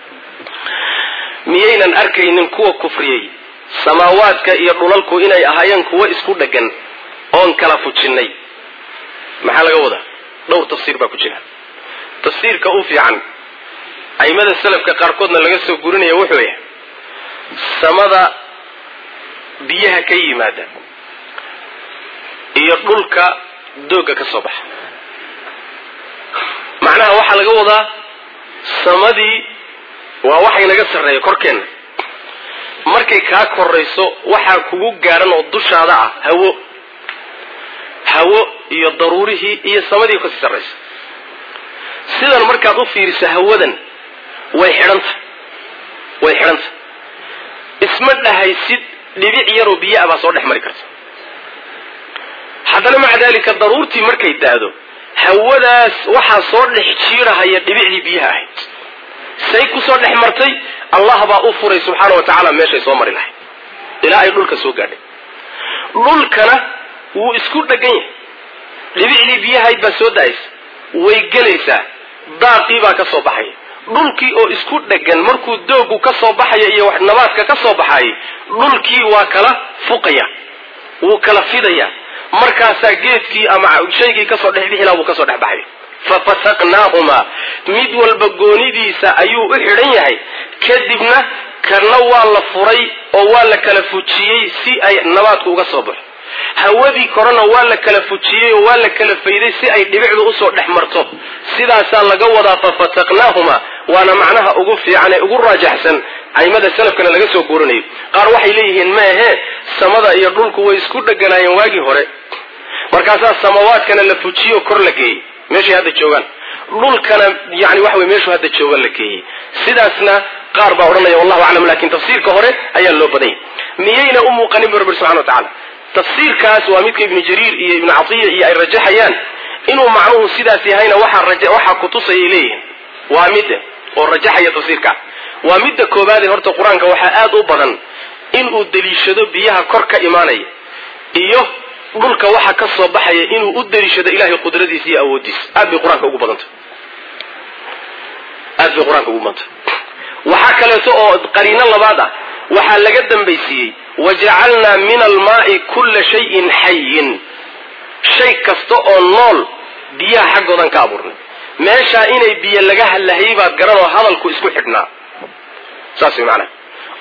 miyaynan arkaynin kuwa kufriyey samaawaadka iyo dhulalku inay ahaayeen kuwo isku dheggan oon kala fujinnay maxaa laga wadaa dhowr tafsiir baa ku jira tafsiirka u fiican aimada salafka qaarkoodna laga soo gurinaya wuxuu yahay samada biyaha ka yimaada iyo dhulka doogga ka soo baxa macnaha waxaa laga wadaa samadii waa waxay naga sarreeya korkeenna markay kaa korayso waxaa kugu gaadhan oo dushaada ah hawo hawo iyo daruurihii iyo samadii kasii sarraysa sidan markaad u fiiriso hawadan way xidhanta way xidhanta isma dhahaysid dhibic yaroo biyo ah baa soo dhex mari karta haddana maca daalika daruurtii markay daado hawadaas waxaa soo dhex jiirahaya dhibicdii biyaha ahayd say kusoo dhex martay allah baa u furay subxaana wa tacaala meeshay soo mari lahayd ilaa ay dhulka soo gaadhay dhulkana wuu isku dhegan yahay dhibicdii biyahayd baa soo da-aysa way gelaysaa daaqii baa ka soo baxaya dhulkii oo isku dhegan markuu doogu ka soo baxaya iyo nabaadka ka soo baxayay dhulkii waa kala fuqaya wuu kala fidaya markaasaa geedkii ama shaygii kasoo dhexbixi laha wuu kasoo dhex baxaya fafataqnaahumaa mid walba goonidiisa ayuu u xidhan yahay kadibna kana waa la furay oo waa la kala fujiyey si ay nabaadku uga soo baxo hawadii korena waa la kala fujiyey oo waa la kala fayday si ay dhibicdu usoo dhex marto sidaasaa laga wadaa fafataqnaahumaa waana macnaha ugu fiican ee ugu raajaxsan aimada salafkana laga soo guurinayo qaar waxay leeyihiin maahee samada iyo dhulku way isku dheganaayeen waagii hore markaasaa samawaadkana la fujiyo kor la geeyey meeshay hadda joogaan dhulkana yani waxa wey meeshuu hadda jooga la geeyey sidaasna qaar baa odhanaya wallahu aclam lakin tafsiirka hore ayaa loo badanyay miyayna u muuqanin bu rabbi subxana wa tacala tafsiirkaas waa midka ibnu jariir iyo ibnu catiya iyo ay rajaxayaan inuu macnuhu sidaas yahayna waxaa kutusayay leeyihiin waa midda oo rajaxaya tafsiirka waa midda koobaade horta qur-aanka waxaa aada u badan inuu deliishado biyaha kor ka imaanaya iyo dhulka waxa ka soo baxaya inuu u deliishado ilahay qudradiisa iyo awoodiisa aad bay qur-aanka ugu badanta aad bay qur-aanka ugu badanta waxaa kaleeto oo qariino labaad ah waxaa laga dambaysiiyey wajacalnaa min almaai kulla shayin xayin shay kasta oo nool biyaha xaggoodan ka abuurnay meeshaa inay biyo laga hadlahayay baad garanoo hadalku isku xidhnaa saas way macanaha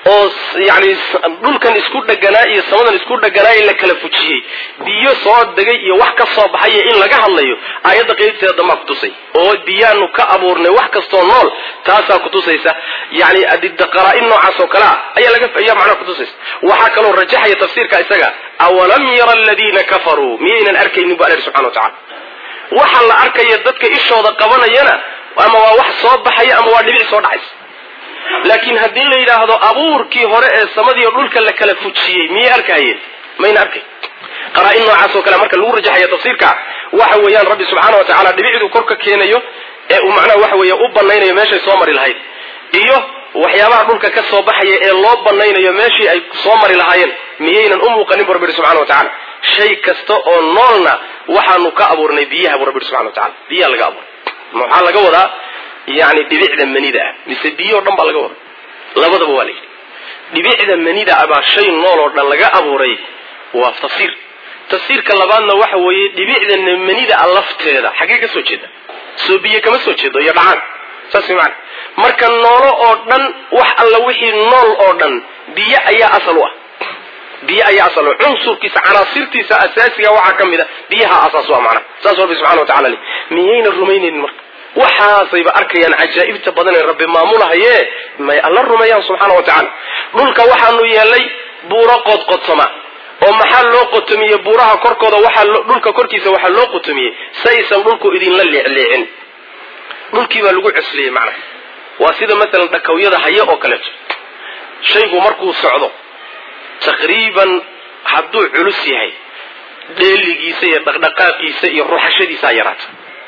oo yani dhulkan isku dheganaa iyo samadan isku dheganaa ee la kala fujiyey biyo soo degay iyo wax ka soo baxaya in laga hadlayo aayadda qeybteeda dambaa kutusay oo biyaanu ka abuurnay wax kastoo nool taasaa kutusaysa yani qaraa-in noocaas oo kale ah ayaa laga ayaa macnaha kutusaysa waxaa kaloo rajaxaya tafsiirka isaga awalam yara aladiina kafaruu miyaynan arkaynin bu alla yidhi subxana wa tacala waxa la arkaya dadka ishooda qabanayana ama waa wax soo baxaya ama waa dhibic soo dhacaysa laakiin haddii la yidhaahdo abuurkii hore ee samadiiyo dhulka la kala fujiyey miyay arkayeen mayna arkay qaraa-in noocaas oo kale marka lagu rajaxaya tafsiirka waxa weeyaan rabbi subxaana wa tacala dhibicduu korka keenayo ee uu macnaha waxa weeye u banaynayo meeshay soo mari lahayd iyo waxyaabaha dhulka ka soo baxaya ee loo banaynayo meeshii ay soo mari lahaayeen miyaynan u muuqanin bu rabbi yihi subxana wa tacala shay kasta oo noolna waxaanu ka abuurnay biyaha bu rabbi yihi subxana wa tacala biyaha laga abuuray maxaa laga wadaa yani dhibicda manida ah mise biyoo dhan baa laga wadaa labadaba waa la yidhi dhibicda manida ah baa shay nool oo dhan laga abuuray waa tafsiir tafsiirka labaadna waxa weeye dhibicda manida a lafteeda xaggee ka soo jeeda soo biyo kama soo jeedo iyo dhacaan saas maana marka noolo oo dhan wax alla wixii nool oo dhan biyo ayaa asal u ah biyo ayaa asal u cunsurkiisa canaasirtiisa asaasiga waxaa ka mid a biyaha asaas u ah macnaha saas rabbi subxana wa tacala le miyayna rumaynaynin marka waxaasayba arkayaan cajaa'ibta badan ee rabbi maamulahaye may alla rumeeyaan subxaana wa tacala dhulka waxaanu yeelay buuro qodqotoma oo maxaa loo qotomiyey buuraha korkooda waxaa dhulka korkiisa waxaa loo qotomiyey saysan dhulku idinla leecleecin dhulkii baa lagu cosliyey macnaha waa sida maalan dhakawyada haye oo kaleeto shaygu markuu socdo taqriiban hadduu culus yahay dheeligiisa iyo dhaqdhaqaaqiisa iyo ruxashadiisaa yaraata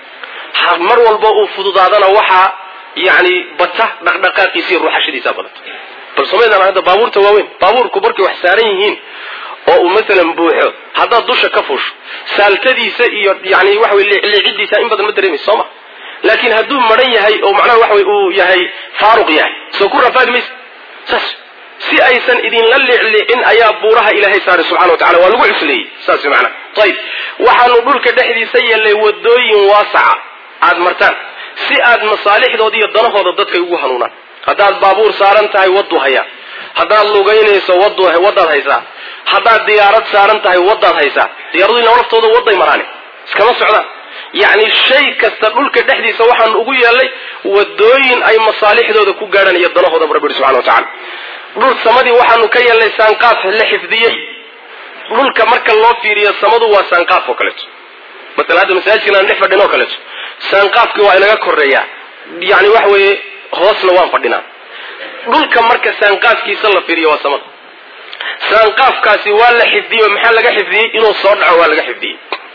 mar walba uu fududaadana waxaa yani bata dhaqdhaqaaqiisa iyo ruuxashadiisaa badata bal somaydaan hadda baabuurta waaweyn baabuurku markay wax saaran yihiin oo uu maalan buuxo haddaad dusha ka fuusho saaltadiisa iyo yani waxa wey leecidiisa in badan ma dareemaysa soo ma laakiin hadduu maran yahay oo macnaha waxa wey uu yahay faaruq yahay soo ku rafaadi maysa saas si aysan idinla leecleecin ayaa buuraha ilaahay saaray subxana wa tacala waa lagu cusleeyey saas macnaha ayib waxaanu dhulka dhexdiisa yeelnay wadooyin waasaca aad martaan si aad masaalixdooda iyo danahooda dadkay ugu hanuunaan haddaad baabuur saaran tahay wadu hayaa haddaad lugaynayso wadaad haysaa haddaad diyaarad saaran tahay wadaad haysaa diyaaraduina laftooda waday maraane iskama socdaan yacni shay kasta dhulka dhexdiisa waxaanu ugu yeelnay wadooyin ay masaalixdooda ku gaadhaan iyo danahooda rabbi subxana wa tacala dhul samadii waxaanu ka yeelnay saanqaaf la xifdiyey dhulka marka loo fiiriyo samadu waa saanqaaf oo kaleeto maala hadda masaajidkan aan dhex fadhin oo kaleeto saanqaafkii waa inaga koreeyaa yani waxa weeye hoosna waan fadhinaa dhulka marka saanqaafkiisa la fiiriyo waa samada saanqaafkaasi waa la xifdiyey maxaa laga xifdiyey inuu soo dhaco waa laga xifdiyey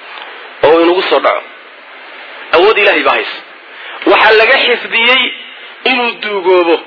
oo inugu soo dhaco awood ilahay baa haysa waxaa laga xifdiyey inuu duugoobo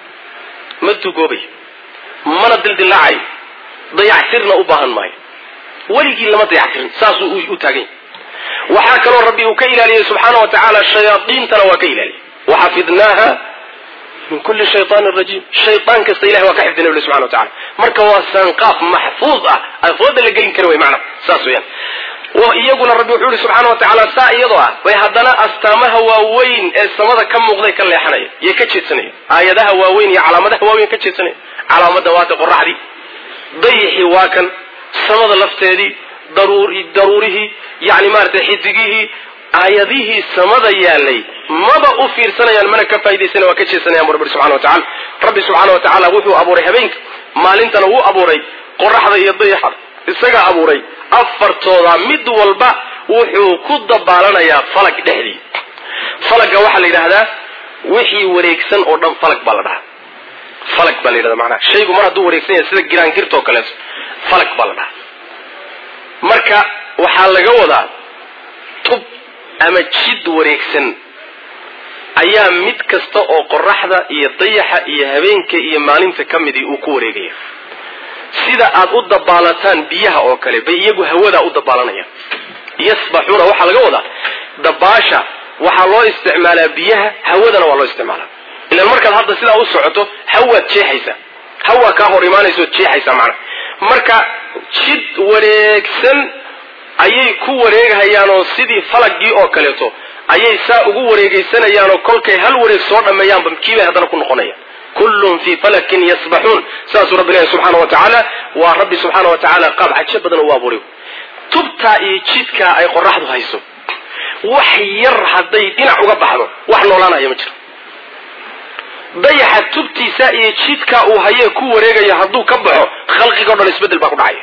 ma duugoobayo mana dildilaacayo dayactirna u baahan maayo weligii lama dayactirin saasuu u taagan yahy waxaa kaloo rabbi uu ka ilaaliyey subxaana wa tacaala shayaaiintana waa ka ilaaliyey waxafidnaaha min kulli shayaanin rajiim shayaan kasta ilahay waa ka xifdinay uli subxana wa tacala marka waa saanqaaf maxfuud ah afooda la gelin kara way macnaha saas weyaan iyaguna rabbi wuxuu yihi subxaana wa tacaala saa iyadoo ah bay haddana astaamaha waaweyn ee samada ka muuqday ka leexanaya yay ka jeedsanaya aayadaha waaweyn iyo calaamadaha waaweyn ka jeedsanaya calaamada waata qoraxdii dayixii waa kan samada lafteedii daruurihii yani maaragtay xidigihii aayadihii samada yaalay maba u fiirsanayaan mana ka faa'idaysana waa ka jeesanayaan bu rabbi subxana wa tacala rabbi subxaana wa tacaala wuxuu abuuray habeenka maalintana wuu abuuray qoraxda iyo dayaxada isagaa abuuray afartooda mid walba wuxuu ku dabaalanayaa falag dhexdii falagga waxaa la yidhaahdaa wixii wareegsan oo dhan falag baa la dhahaa falag baa la yidhahda macnaha shaygu mar hadduu wareegsan yahay sida giraangirta oo kaleeto falag baa la dhahaa marka waxaa laga wadaa tub ama jid wareegsan ayaa mid kasta oo qoraxda iyo dayaxa iyo habeenka iyo maalinta ka midii uu ku wareegaya sida aad u dabaalataan biyaha oo kale bay iyagu hawadaa u dabaalanayaan yasbaxuuna waxaa laga wadaa dabaasha waxaa loo isticmaalaa biyaha hawadana waa loo isticmaalaa ilan markaad hadda sidaa u socoto hawaad jeexaysaa hawaa kaa hor imaanaysood jeexaysaa macnaha marka jid wareegsan ayay ku wareeghayaanoo sidii falagii oo kaleeto ayay saa ugu wareegeysanayaanoo kolkay hal wareeg soo dhammeeyaanba kiibay haddana ku noqonayaan kullun fii falakin yasbaxuun saasuu rabbi leeyahy subxaana wa tacaala waa rabbi subxaana wa tacaala qaab cajo badan u abuuray tubtaa iyo jidkaa ay qoraxdu hayso wax yar hadday dhinac uga baxdo wax noolaanaya ma jiro dayaxa tubtiisa iyo jidkaa uu hayee ku wareegaya hadduu ka baxo khalqigao dhan isbeddel baa ku dhacaya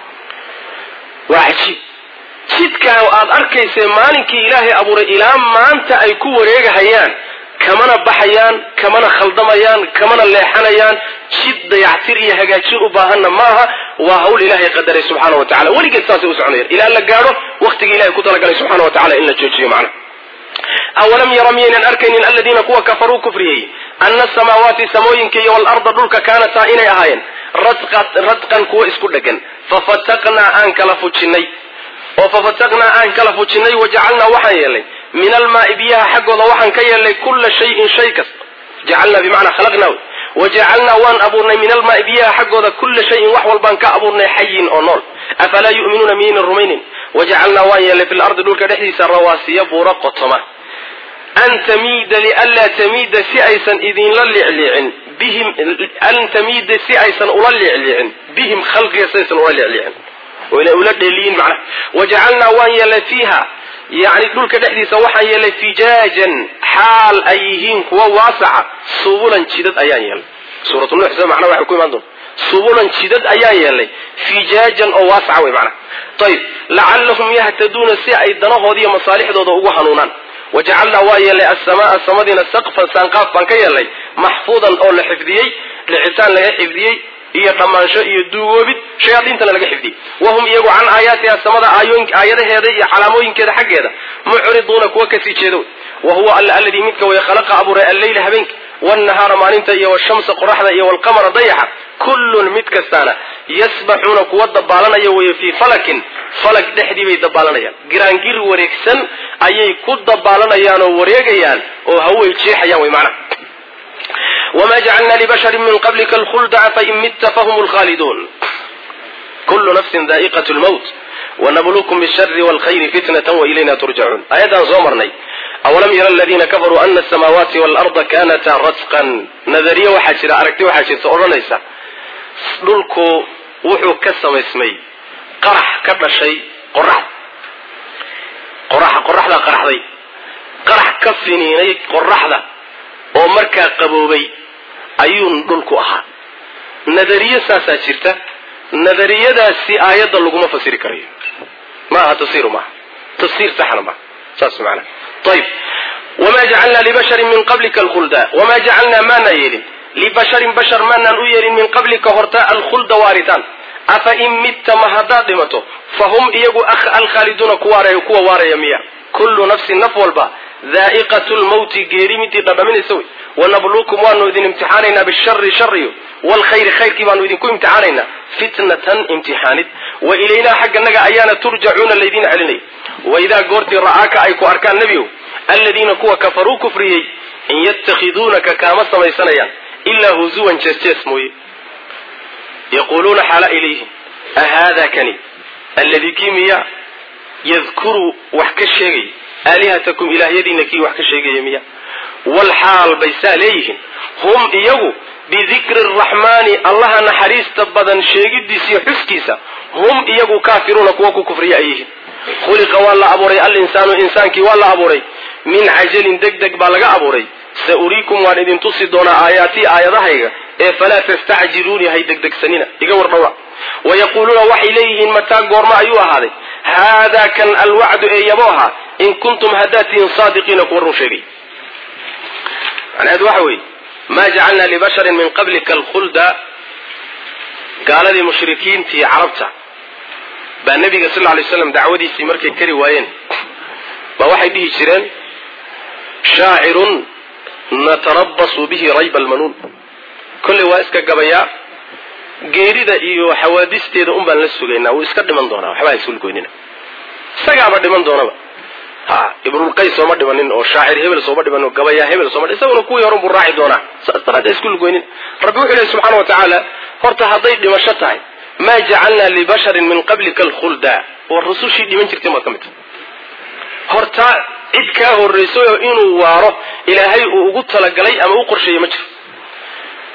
waa cajiib jidkaa aad arkaysee maalinkii ilaahay abuuray ilaa maanta ay ku wareegahayaan kamana baxayaan kamana khaldamayaan kamana leexanayaan jid dayactir iyo hagaajin u baahanna maaha waa hawl ilaahay qadaray subxaana wa tacala weligeed saasay u soconayaan ilaa la gaadho waktigii ilahay ku talagalay subxana wa tacala in la joojiyo macna awalam yara miyaynan arkaynin aladiina kuwa kafaruu kufriyey ana asamaawaati samooyinka iyo walarda dhulka kaanataa inay ahaayeen radqan kuwa isku dhegan fafataqnaa aan kala fujinay oo fafataqnaa aan kala fujinay wajacalnaa waxaan yeelnay min almaai biyaha xaggooda waxaan ka yeelnay kulla shayin shay kasta jacalnaa bimacnaa khalaqnaa wajacalnaa waan abuurnay min almaai biyaha xaggooda kulla shayin wax walbaan ka abuurnay xayin oo nool afalaa yu'minuuna miyaynan rumaynin wajacalnaa waan yeelnay fi lardi dhulka dhexdiisa rawaasiya buura qotoma an tamiida lianlaa tamiida si aysan idinla liicliicin bihim an tamiida si aysan ula liicliicin bihim khalqiga si aysan ula liicliicin oo inay ula dheeliyin macnaha wajacalnaa waan yeelnay fiiha yacni dhulka dhexdiisa waxaan yeelnay fijaajan xaal ay yihiin kuwa waasaca subulan jidad ayaan yeelnay suuratu nuux sida macnaha waxay ku imaan doonta subulan jidad ayaan yeelnay fijaajan oo waasaca wey macnaha ayib lacallahum yahtaduuna si ay danahoodi iyo masaalixdooda ugu hanuunaan wajacalnaa waa yeelnay asamaaa samadiina saqfan saanqaaf baan ka yeelnay maxfuudan oo la xifdiyey dhicitaan laga xifdiyey iyo dhammaansho iyo duugoobid shayaadiintana laga xifdiyey wahum iyagu can aayaatiha samada aayadaheeda iyo calaamooyinkeeda xaggeeda mucriduuna kuwa kasii jeedo wa huwa alla alladii midka way khalaqa abuuray alleyla habeenka waalnahaara maalinta iyo washamsa qoraxda iyo waalqamara dayaxa kullun mid kastaana yasbaxuuna kuwa dabaalanaya weeye fii falakin falag dhexdii bay dabaalanayaan giraangir wareegsan ayay ku dabaalanayaan oo wareegayaan oo haway jeexayaan way macnaha wma jacalna libashari min qablika alkhulda fain mitta fahum lkhaaliduun kulu nafsin daa'iqat lmowt wanabluukum bishari wlkhayri fitnatan wailayna turjacuun ayaddaan soo marnay awalam yara aladiina kafaruu ana asamaawaati waalarda kanataa rasqan nadariye waxaa jira aragti waxaa jirta odhanaysa dhulku wuxuu ka samaysmay qarax ka dhashay qorax qorax qoraxdaa qaraxday qarax ka finiinay qoraxda oo markaa qaboobay ayuun dhulku ahaa nadariye saasaa jirta nadariyadaasi aayadda laguma fasiri karayo ma aha tafsiru maaha tafsiir saxna maaha saas maana ayib wamaa jacalnaa libasharin min qablika alkhulda wamaa jacalnaa maanaa yeelin libasharin bashar maanaan u yeelin min qablika horta alkhulda waaritaan afa in mitta ma haddaad dhimato fa hum iyagu alkhaaliduuna kuwa waaraya miya kullu nafsin naf walba daa'iqatu lmawti geeri midii dhadhaminaysa wey wanabluukum waanu idin imtixaanaynaa bishari shariyo waalkhayri khayrkii baanu idinku imtixaanaynaa fitnatan imtixaanid wa ilaynaa xagganaga ayaana turjacuuna laydin celinay waidaa goortii ra'aaka ay ku arkaan nebigow aladiina kuwa kafaruu kufriyey in yatakhiduunaka kaama samaysanayaan ilaa huzuwan jees-jees mooye yaquuluuna xaala ilayhim ahaada kani alladii kii miya yadkuru wax ka sheegay aalihatakum ilaahyadiina kii wax ka sheegaya miya walxaal bay saa leeyihiin hum iyagu bidikri araxmaani allaha naxariista badan sheegidiisa iyo xuskiisa hum iyagu kaafiruuna kuwa ku kufriya ay yihiin khuliqa waa la abuuray alinsaanu insaankii waa la abuuray min cajalin deg deg baa laga abuuray sa uriikum waan idin tusi doonaa aayaatii aayadahayga ee falaa tastacjiluuni hay degdegsanina iga wardhowra wayaquuluuna waxay leeyihiin mataa goormo ayuu ahaaday haadaa kan alwacdu ee yabo ahaa in kuntum haddaad tihiin saadiqiina kuwa run sheegay macnaheedu waxa weeye maa jacalnaa libasharin min qablika alkhulda gaaladii mushrikiintii carabta baa nebiga sal lay slam dacwadiisii markay kari waayeen baa waxay dhihi jireen shaacirun natarabasu bihi rayba almanuun kolley waa iska gabayaa geerida iyo xawaadisteeda un baan la sugaynaa wuu iska dhiman doonaa waxba ha isulgoynina isagaaba dhiman doonaba ha ibnulqays sooma dhimanin oo shaacir hebel sooma dhimanin oo gabayaa hebel sooma isaguna kuwii horan buu raaci doonaa saas daraaddeed isku lugoynin rabbi wuxuu lehy subxana wa tacaala horta hadday dhimasho tahay maa jacalnaa libasharin min qablika alkhulda oo rusushii dhiman jirtay maad ka mid tahay horta cid kaa horraysay oo inuu waaro ilaahay uu ugu talagalay ama u qorsheeyey ma jiro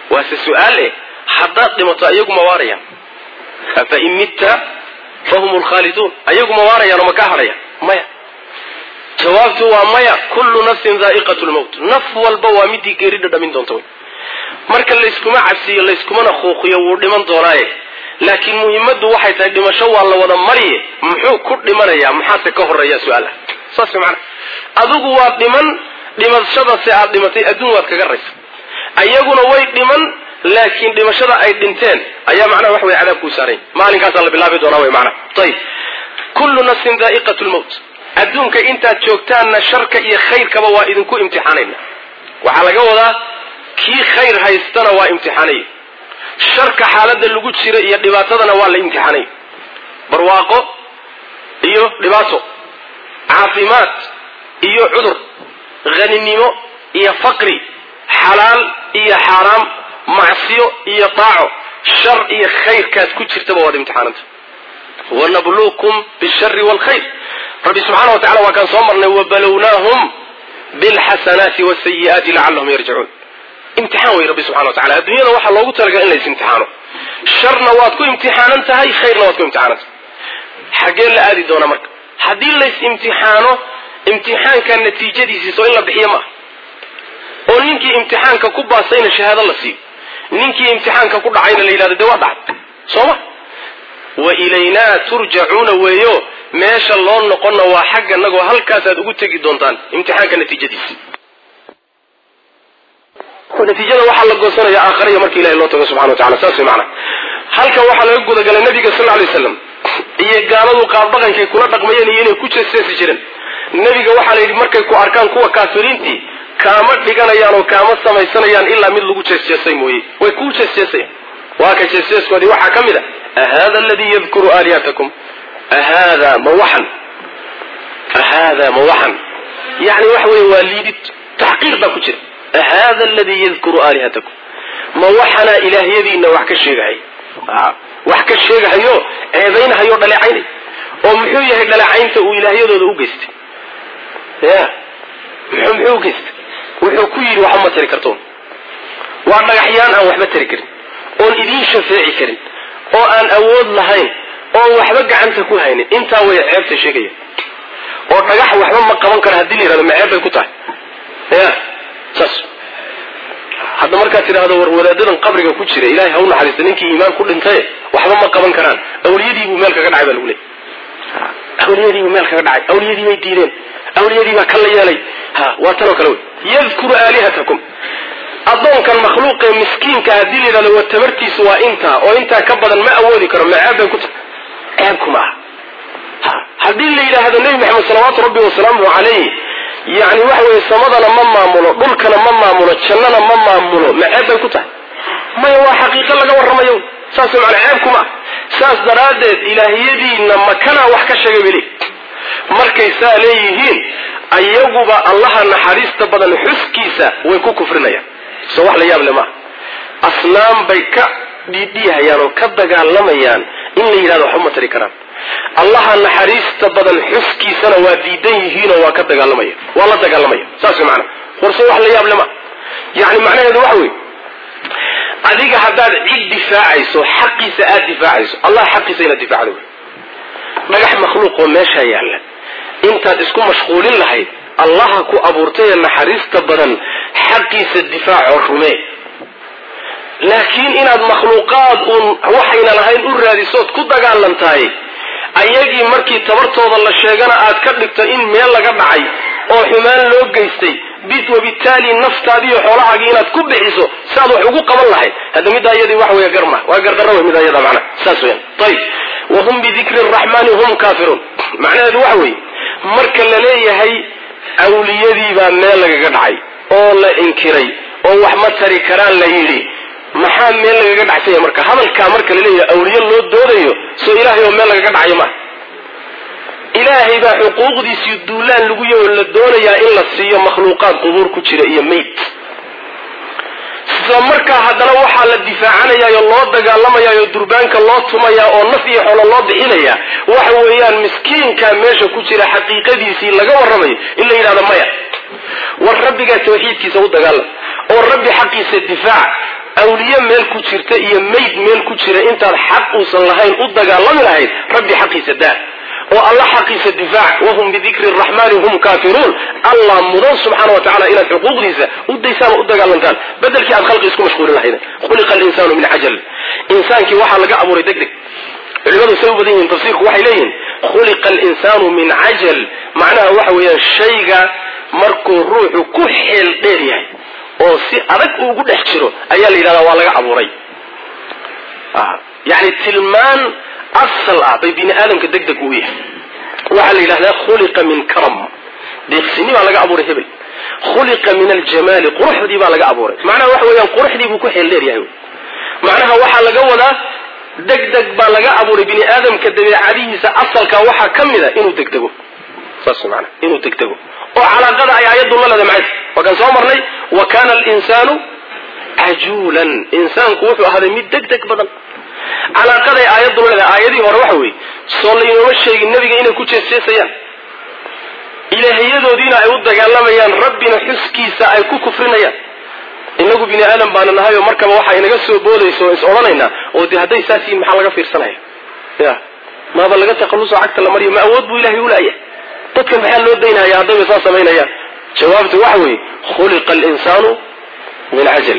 waase su-aale haddaad dhimato ayagu ma waarayaan afa in mitta fahum lkhaaliduun ayagu ma waarayaan oo ma kaa hadhayaan maya jawaabtu waa maya kullu nafsin daa'iqat lmowt naf walba waa midii geeri dhadhamin doonta wey marka layskuma cabsiyo layskumana kuuqiyo wuu dhiman doonaaye laakiin muhimaddu waxay tahay dhimasho waa la wada mariye muxuu ku dhimanayaa maxaase ka horeeya su-aal ah saas mana adigu waad dhiman dhimashadase aad dhimatay adduun waad kaga raysa ayaguna way dhiman laakiin dhimashada ay dhinteen ayaa macnaha wax wey cadaab kuu saaranya maalinkaasaa la bilaabi doonaa wey macnaha ayib kullu nafsin daa'iqat lmowt adduunka intaad joogtaanna sharka iyo khayrkaba waa idinku imtixaanayna waxaa laga wadaa kii khayr haystana waa imtixaanay sharka xaaladda lagu jira iyo dhibaatadana waa la imtixaanay barwaaqo iyo dhibaato caafimaad iyo cudur haninimo iyo faqri xalaal iyo xaaraam macsiyo iyo daaco shar iyo khayrkaad ku jirtaba waad imtixaananta wanabluukum bishari waalkhayr rabbi subxaana wa tacala waa kaan soo marnay wabalownaahum bilxasanaati wasayi'aati lacallahum yarjicuun imtixaan wey rabbi subxana wa tacala adduunyada waxaa loogu talagalay in lays imtixaano sharna waad ku imtixaanan tahay khayrna waad ku imtixaanan tahay xaggee la aadi doonaa marka haddii lays imtixaano imtixaanka natiijadiisii soo in la bixiyo maaha oo ninkii imtixaanka ku baasayna shahaado la siiyo ninkii imtixaanka ku dhacayna la yidhahdo dee waa dhacay soo ma wa ilaynaa turjacuuna weeyo meesha loo noqonna waa xagganagoo halkaasaad ugu tegi doontaan imtixaanka natiijadiisi natiijada waxaa la goosanaya aakhariya marka ilahay loo tago subxana wa tacala saas way macana halkan waxaa laga gudagalay nabiga sal lla lay slam iyo gaaladu qaabdhaqankay kula dhaqmayeen iyo inay ku jeesteesi jireen nebiga waxaa la yidhi markay ku arkaan kuwa kaafiriintii kaama dhiganayaan oo kaama samaysanayaan ilaa mid lagu jeesjeesay mooye way kuu jeesjeesayaan waa ka jeesjeeskoodii waxaa ka mid a ahada aladii yadkuru aalihatakum ahada ma waxan ahada ma waxan yani waxa weeye waa liidid taxqiir baa ku jira ahada aladii yadkuru aalihatakum ma waxanaa ilaahyadiina wax ka sheegahay wax ka sheegahayo ceebaynhayo dhaleecaynay oo muxuu yahay dhaleecaynta uu ilaahyadooda u geystay ya muxuu muxuu ugeystay wuxuu ku yidhi waxba ma tari kartoon waa dhagaxyaan aan waxba tari karin oon idiin shafeeci karin oo aan awood lahayn oon waxba gacanta ku haynin intaa way ceebta sheegaya oo dhagax waxba ma qaban karo haddii la yihahdo ma ceeb bay ku tahay ya saas hadda markaad tidhaahdo war wadaadadan qabriga ku jira ilahay ha u naxariista ninkii iimaan ku dhintaye waxba ma qaban karaan awliyadiibuu meel kaga dhacay baa lagu leeyay awliyadiibuu meel kaga dhacay awliyadii bay diideen awliyadii baa kan la yeelay ha waa tanoo kale wey yadkuru aalihatakum addoonkan makhluuqee miskiinka haddii la yidhahdo waa tabartiisu waa intaa oo intaa ka badan ma awoodi karo ma ceeb bay ku tahay ceebku ma aha haddii la yidhaahdo nebi maxamed salawaatu rabbi wasalaamuhu calayh yani waxa weeye samadana ma maamulo dhulkana ma maamulo jannana ma maamulo ma ceeb bay ku tahay maya waa xaqiiqo laga warramayo saas macana ceebku ma ah saas daraaddeed ilaahiyadiina makanaa wax ka sheegay beli markay saa leeyihiin ayaguba allaha naxariista badan xuskiisa way ku kufrinayaan soo wax la yaab le maaha asnaam bay ka dhiidhiihayaan oo ka dagaalamayaan in la yidhahdo waxba ma tari karaan allaha naxariista badan xuskiisana waa diidan yihiinoo waa ka dagaalamaya waa la dagaalamaya saas way macana warse wax la yaab le maa yani macnaheedu waxa weeye adiga haddaad cid difaacayso xaqiisa aada difaacayso allah xaqiisa inaad difaacdo wey dhagax makhluuqoo meeshaa yaalla intaad isku mashquulin lahayd allaha ku abuurtay ee naxariista badan xaqiisa difaaco rumee laakiin inaad makhluuqaad uun waxayna lahayn u raadisood ku dagaalantahay ayagii markii tabartooda la sheegana aad ka dhigto in meel laga dhacay oo xumaan loo geystay bid wabitaali naftaadiiyo xoolahaagii inaad ku bixiso saaad wax ugu qaban lahayd hadda middaa iyadii waxa wey garma waa gardarra wey middaa iyada macnaha saas weyan ayib wahum bidikri araxmaani hum kaafiruun macnaheedu waxa weeye marka la leeyahay awliyadiibaa meel lagaga dhacay oo la inkiray oo wax ma tari karaan la yidhi maxaa meel lagaga dhacsanya marka hadalkaa marka la leeyahay awliye loo doodayo soo ilaahay oo meel lagaga dhacayo maaha ilaahay baa xuquuqdiisii duulaan lagu yaho la doonayaa in la siiyo makhluuqaad qubuur ku jira iyo mayd isla markaa haddana waxaa la difaacanayaayo loo dagaalamayaayoo durbaanka loo tumayaa oo naf iyo xolo loo bixinayaa waxa weeyaan miskiinkaa meesha ku jira xaqiiqadiisii laga warramayo in la yidhahdo maya war rabbigaa tawxiidkiisa u dagaalam oo rabbi xaqiisa difaac awliye meel ku jirta iyo mayd meel ku jira intaad xaq uusan lahayn u dagaalami lahayd rabbi xaqiisa daa oo alla xaqiisa difaac wahum bidikri raxmani hum kaafiruun allah mudan subxaana wa tacala inaad xuquuqdiisa u daysaan oo u dagaalantaan bedelkii aad khalqi isku mashquulin lahayd khuliqa alinsaanu min cajal insaankii waxaa laga abuuray deg deg culimadu say u badan yihiin tafsiirku waxay leeyihiin khuliqa alinsaanu min cajal macnaha waxa weeyaan shayga markuu ruuxu ku xeel dheer yahay oo si adag ugu dhex jiro ayaa la yidhahdaa waa laga abuuray yani tilmaan asal ah bay bini aadamka deg deg u yahay waxaa la yidhahdaa khuliqa min karam deeqsini baa laga abuuray hebel khuliqa min aljamaali quruxdii baa laga abuuray macnaha waxa weeyaan quruxdii buu ku xeel dheer yahay macnaha waxaa laga wadaa deg deg baa laga abuuray bini aadamka dabeecadihiisa asalka waxaa ka mid a inuu degdego saas maana inuu degdego oo calaaqada ay aayaddu la leeda maxay waa kan soo marnay wa kana alinsaanu cajuulan insaanku wuxuu ahaaday mid deg deg badan calaaqaday aayaddu la leedahay aayadihii hore waxa weeye soo laynooma sheegin nebiga inay ku jeesjeesayaan ilaahiyadoodiina ay u dagaalamayaan rabbina xuskiisa ay ku kufrinayaan inagu bini aadam baana nahay oo markaba waxaa inaga soo boodaysa oo is odhanaynaa oo dee hadday saas yihin maxaa laga fiirsanaya ya maaba laga takhalluso cagta la mariyo ma awood buu ilahay ulaaya dadkan maxaa loo daynaya haddayba saa samaynayaan jawaabtu waxa weeye khuliqa alinsaanu min cajal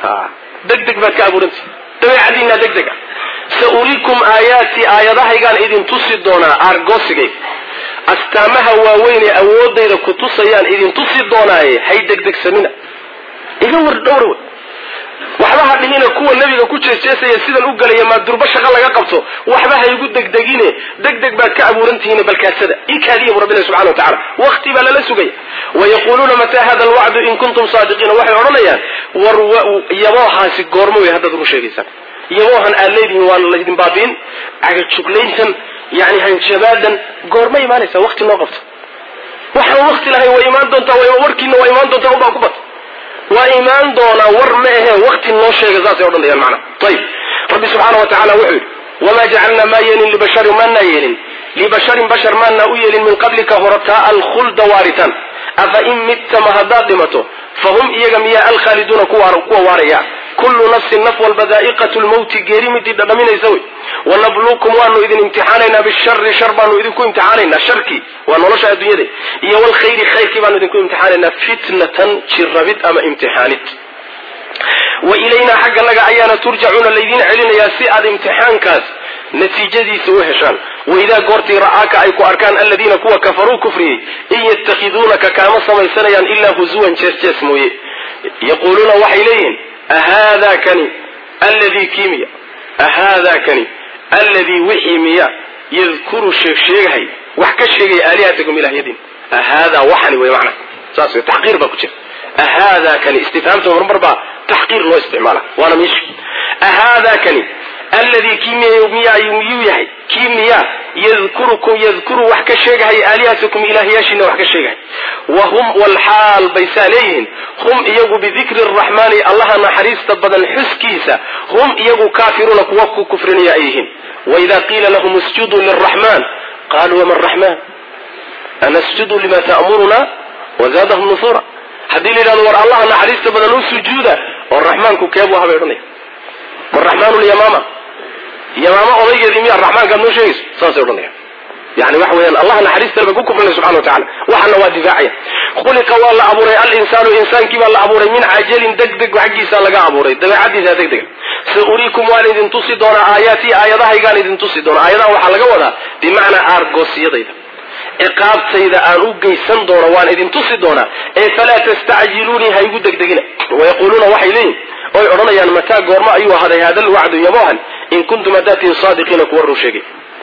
deg deg baad ka abuurantay dabeecadiinaa deg deg ah sa uriikum aayaati aayadahaygaan idin tusi doonaa aargoosigay astaamaha waaweyn ee awoodayda ku tusayaan idin tusi doonaaye hay degdegsamina iga war dhowra wey waxba ha dhihina kuwa nebiga ku jeesjeesaya sidan u gelaya maa durba shaqo laga qabto waxba ha igu degdegine deg deg baad ka abuurantihiin balkaadsada ikaadiya bu rabbina subxana wa tacala wakti baa lala sugaya wayaquuluuna mataa hada alwacdu in kuntum saadiqiina waxay odhanayaan war yaboohaasi goormo wey haddaad run sheegaysaan yaboohan aad leedihiin waana laydin baabiin cagajuglayntan yani hanjabaadan goorma imaanaysaa wakti noo qabto waxaan wakti lahayn way imaan doontaa warkiina waa imaan doontaa unbaa ku bata waa imaan doonaa war ma ahe wakti noo sheega saasay odhanayaan macna ayib rabbi subxaana wa tacala wuxuu yidhi wamaa jacalnaa maa yeelin libasharin maanaa yeelin libasharin bashar maanaa u yeelin min qablika horataa alkhulda waaritaan afa in mitta ma haddaad dhimato fahum iyaga miyaa alkhaaliduuna kuwa waaraya kullu nafsin naf walba daa'iqatu lmawti geeri midii dhadhaminaysa wey wanabluukum waanu idin imtixaanaynaa bishari shar baanu idinku imtixaanaynaa sharkii waa nolosha adduunyada iyo walkhayri khayrkii baanu idinku imtixaanaynaa fitnatan jirabid ama imtixaanid wa ilaynaa xagga naga ayaana turjacuuna laydin celinayaa si aad imtixaankaas natiijadiisa u heshaan waidaa goortii ra'aaka ay ku arkaan aladiina kuwa kafaruu kufriyey in yatakhiduunaka kaama samaysanayaan ilaa huzuwan jees jees mooye yaquuluuna waxay leeyihiin ahaada kani alladii kii miya ahaada kani alladii wixii miya yadkuru sheegsheegahay wax ka sheegaya aalihatakum ilahyadiin ahaada waxani wey macna saas wey taxqiir baa ku jira ahaada kani istifhaamta marmar baa taxqiir loo isticmaala waana miisha ahaada kani alladii kii miya miyuu yahay kii miya yadkurukum yadkuru wax ka sheegahay aalihatakum ilaahyaashiina wax ka sheegahay wa hum walxaal bay saa leeyihiin hum iyagu bidikri araxmaani allaha naxariista badan xuskiisa hum iyagu kaafiruuna kuwa ku kufrinaya ay yihiin waida qiila lahum isjuduu liraxmaan qaluu wama raxmaan anasjudu lima ta'muruna wazaadahum nufura haddii la yidhahdo war allaha naxariista badan u sujuuda oo raxmaanku keebu ahabay odhanaya waraxmaanu lyamaama yamaama odaygeedii miyaa raxmaankaad noo sheegayso saasay odhanaya yani waxa weeyaan allah naxariista ba ku kufrinay subxana wa tacala waxana waa difaacaya khuliqa waa la abuuray alinsaanu insaankii baa la abuuray min cajalin degdeg xaggiisa laga abuuray dabeecadiisa degdega sa uriikum waan idin tusi doonaa aayaatii aayadahaygaan idin tusi doonaa aayadaha waxaa laga wadaa bimacnaa aargoosiyadayda ciqaabtayda aan u geysan doono waan idin tusi doonaa ee falaa tastacjiluunii ha igu degdegina wayaquuluuna waxay leeyihin oy odhanayaan mataa goormo ayuu ahaaday hada lwacdu yabohan in kuntum hadaatiin saadiqiina kuwa run sheegay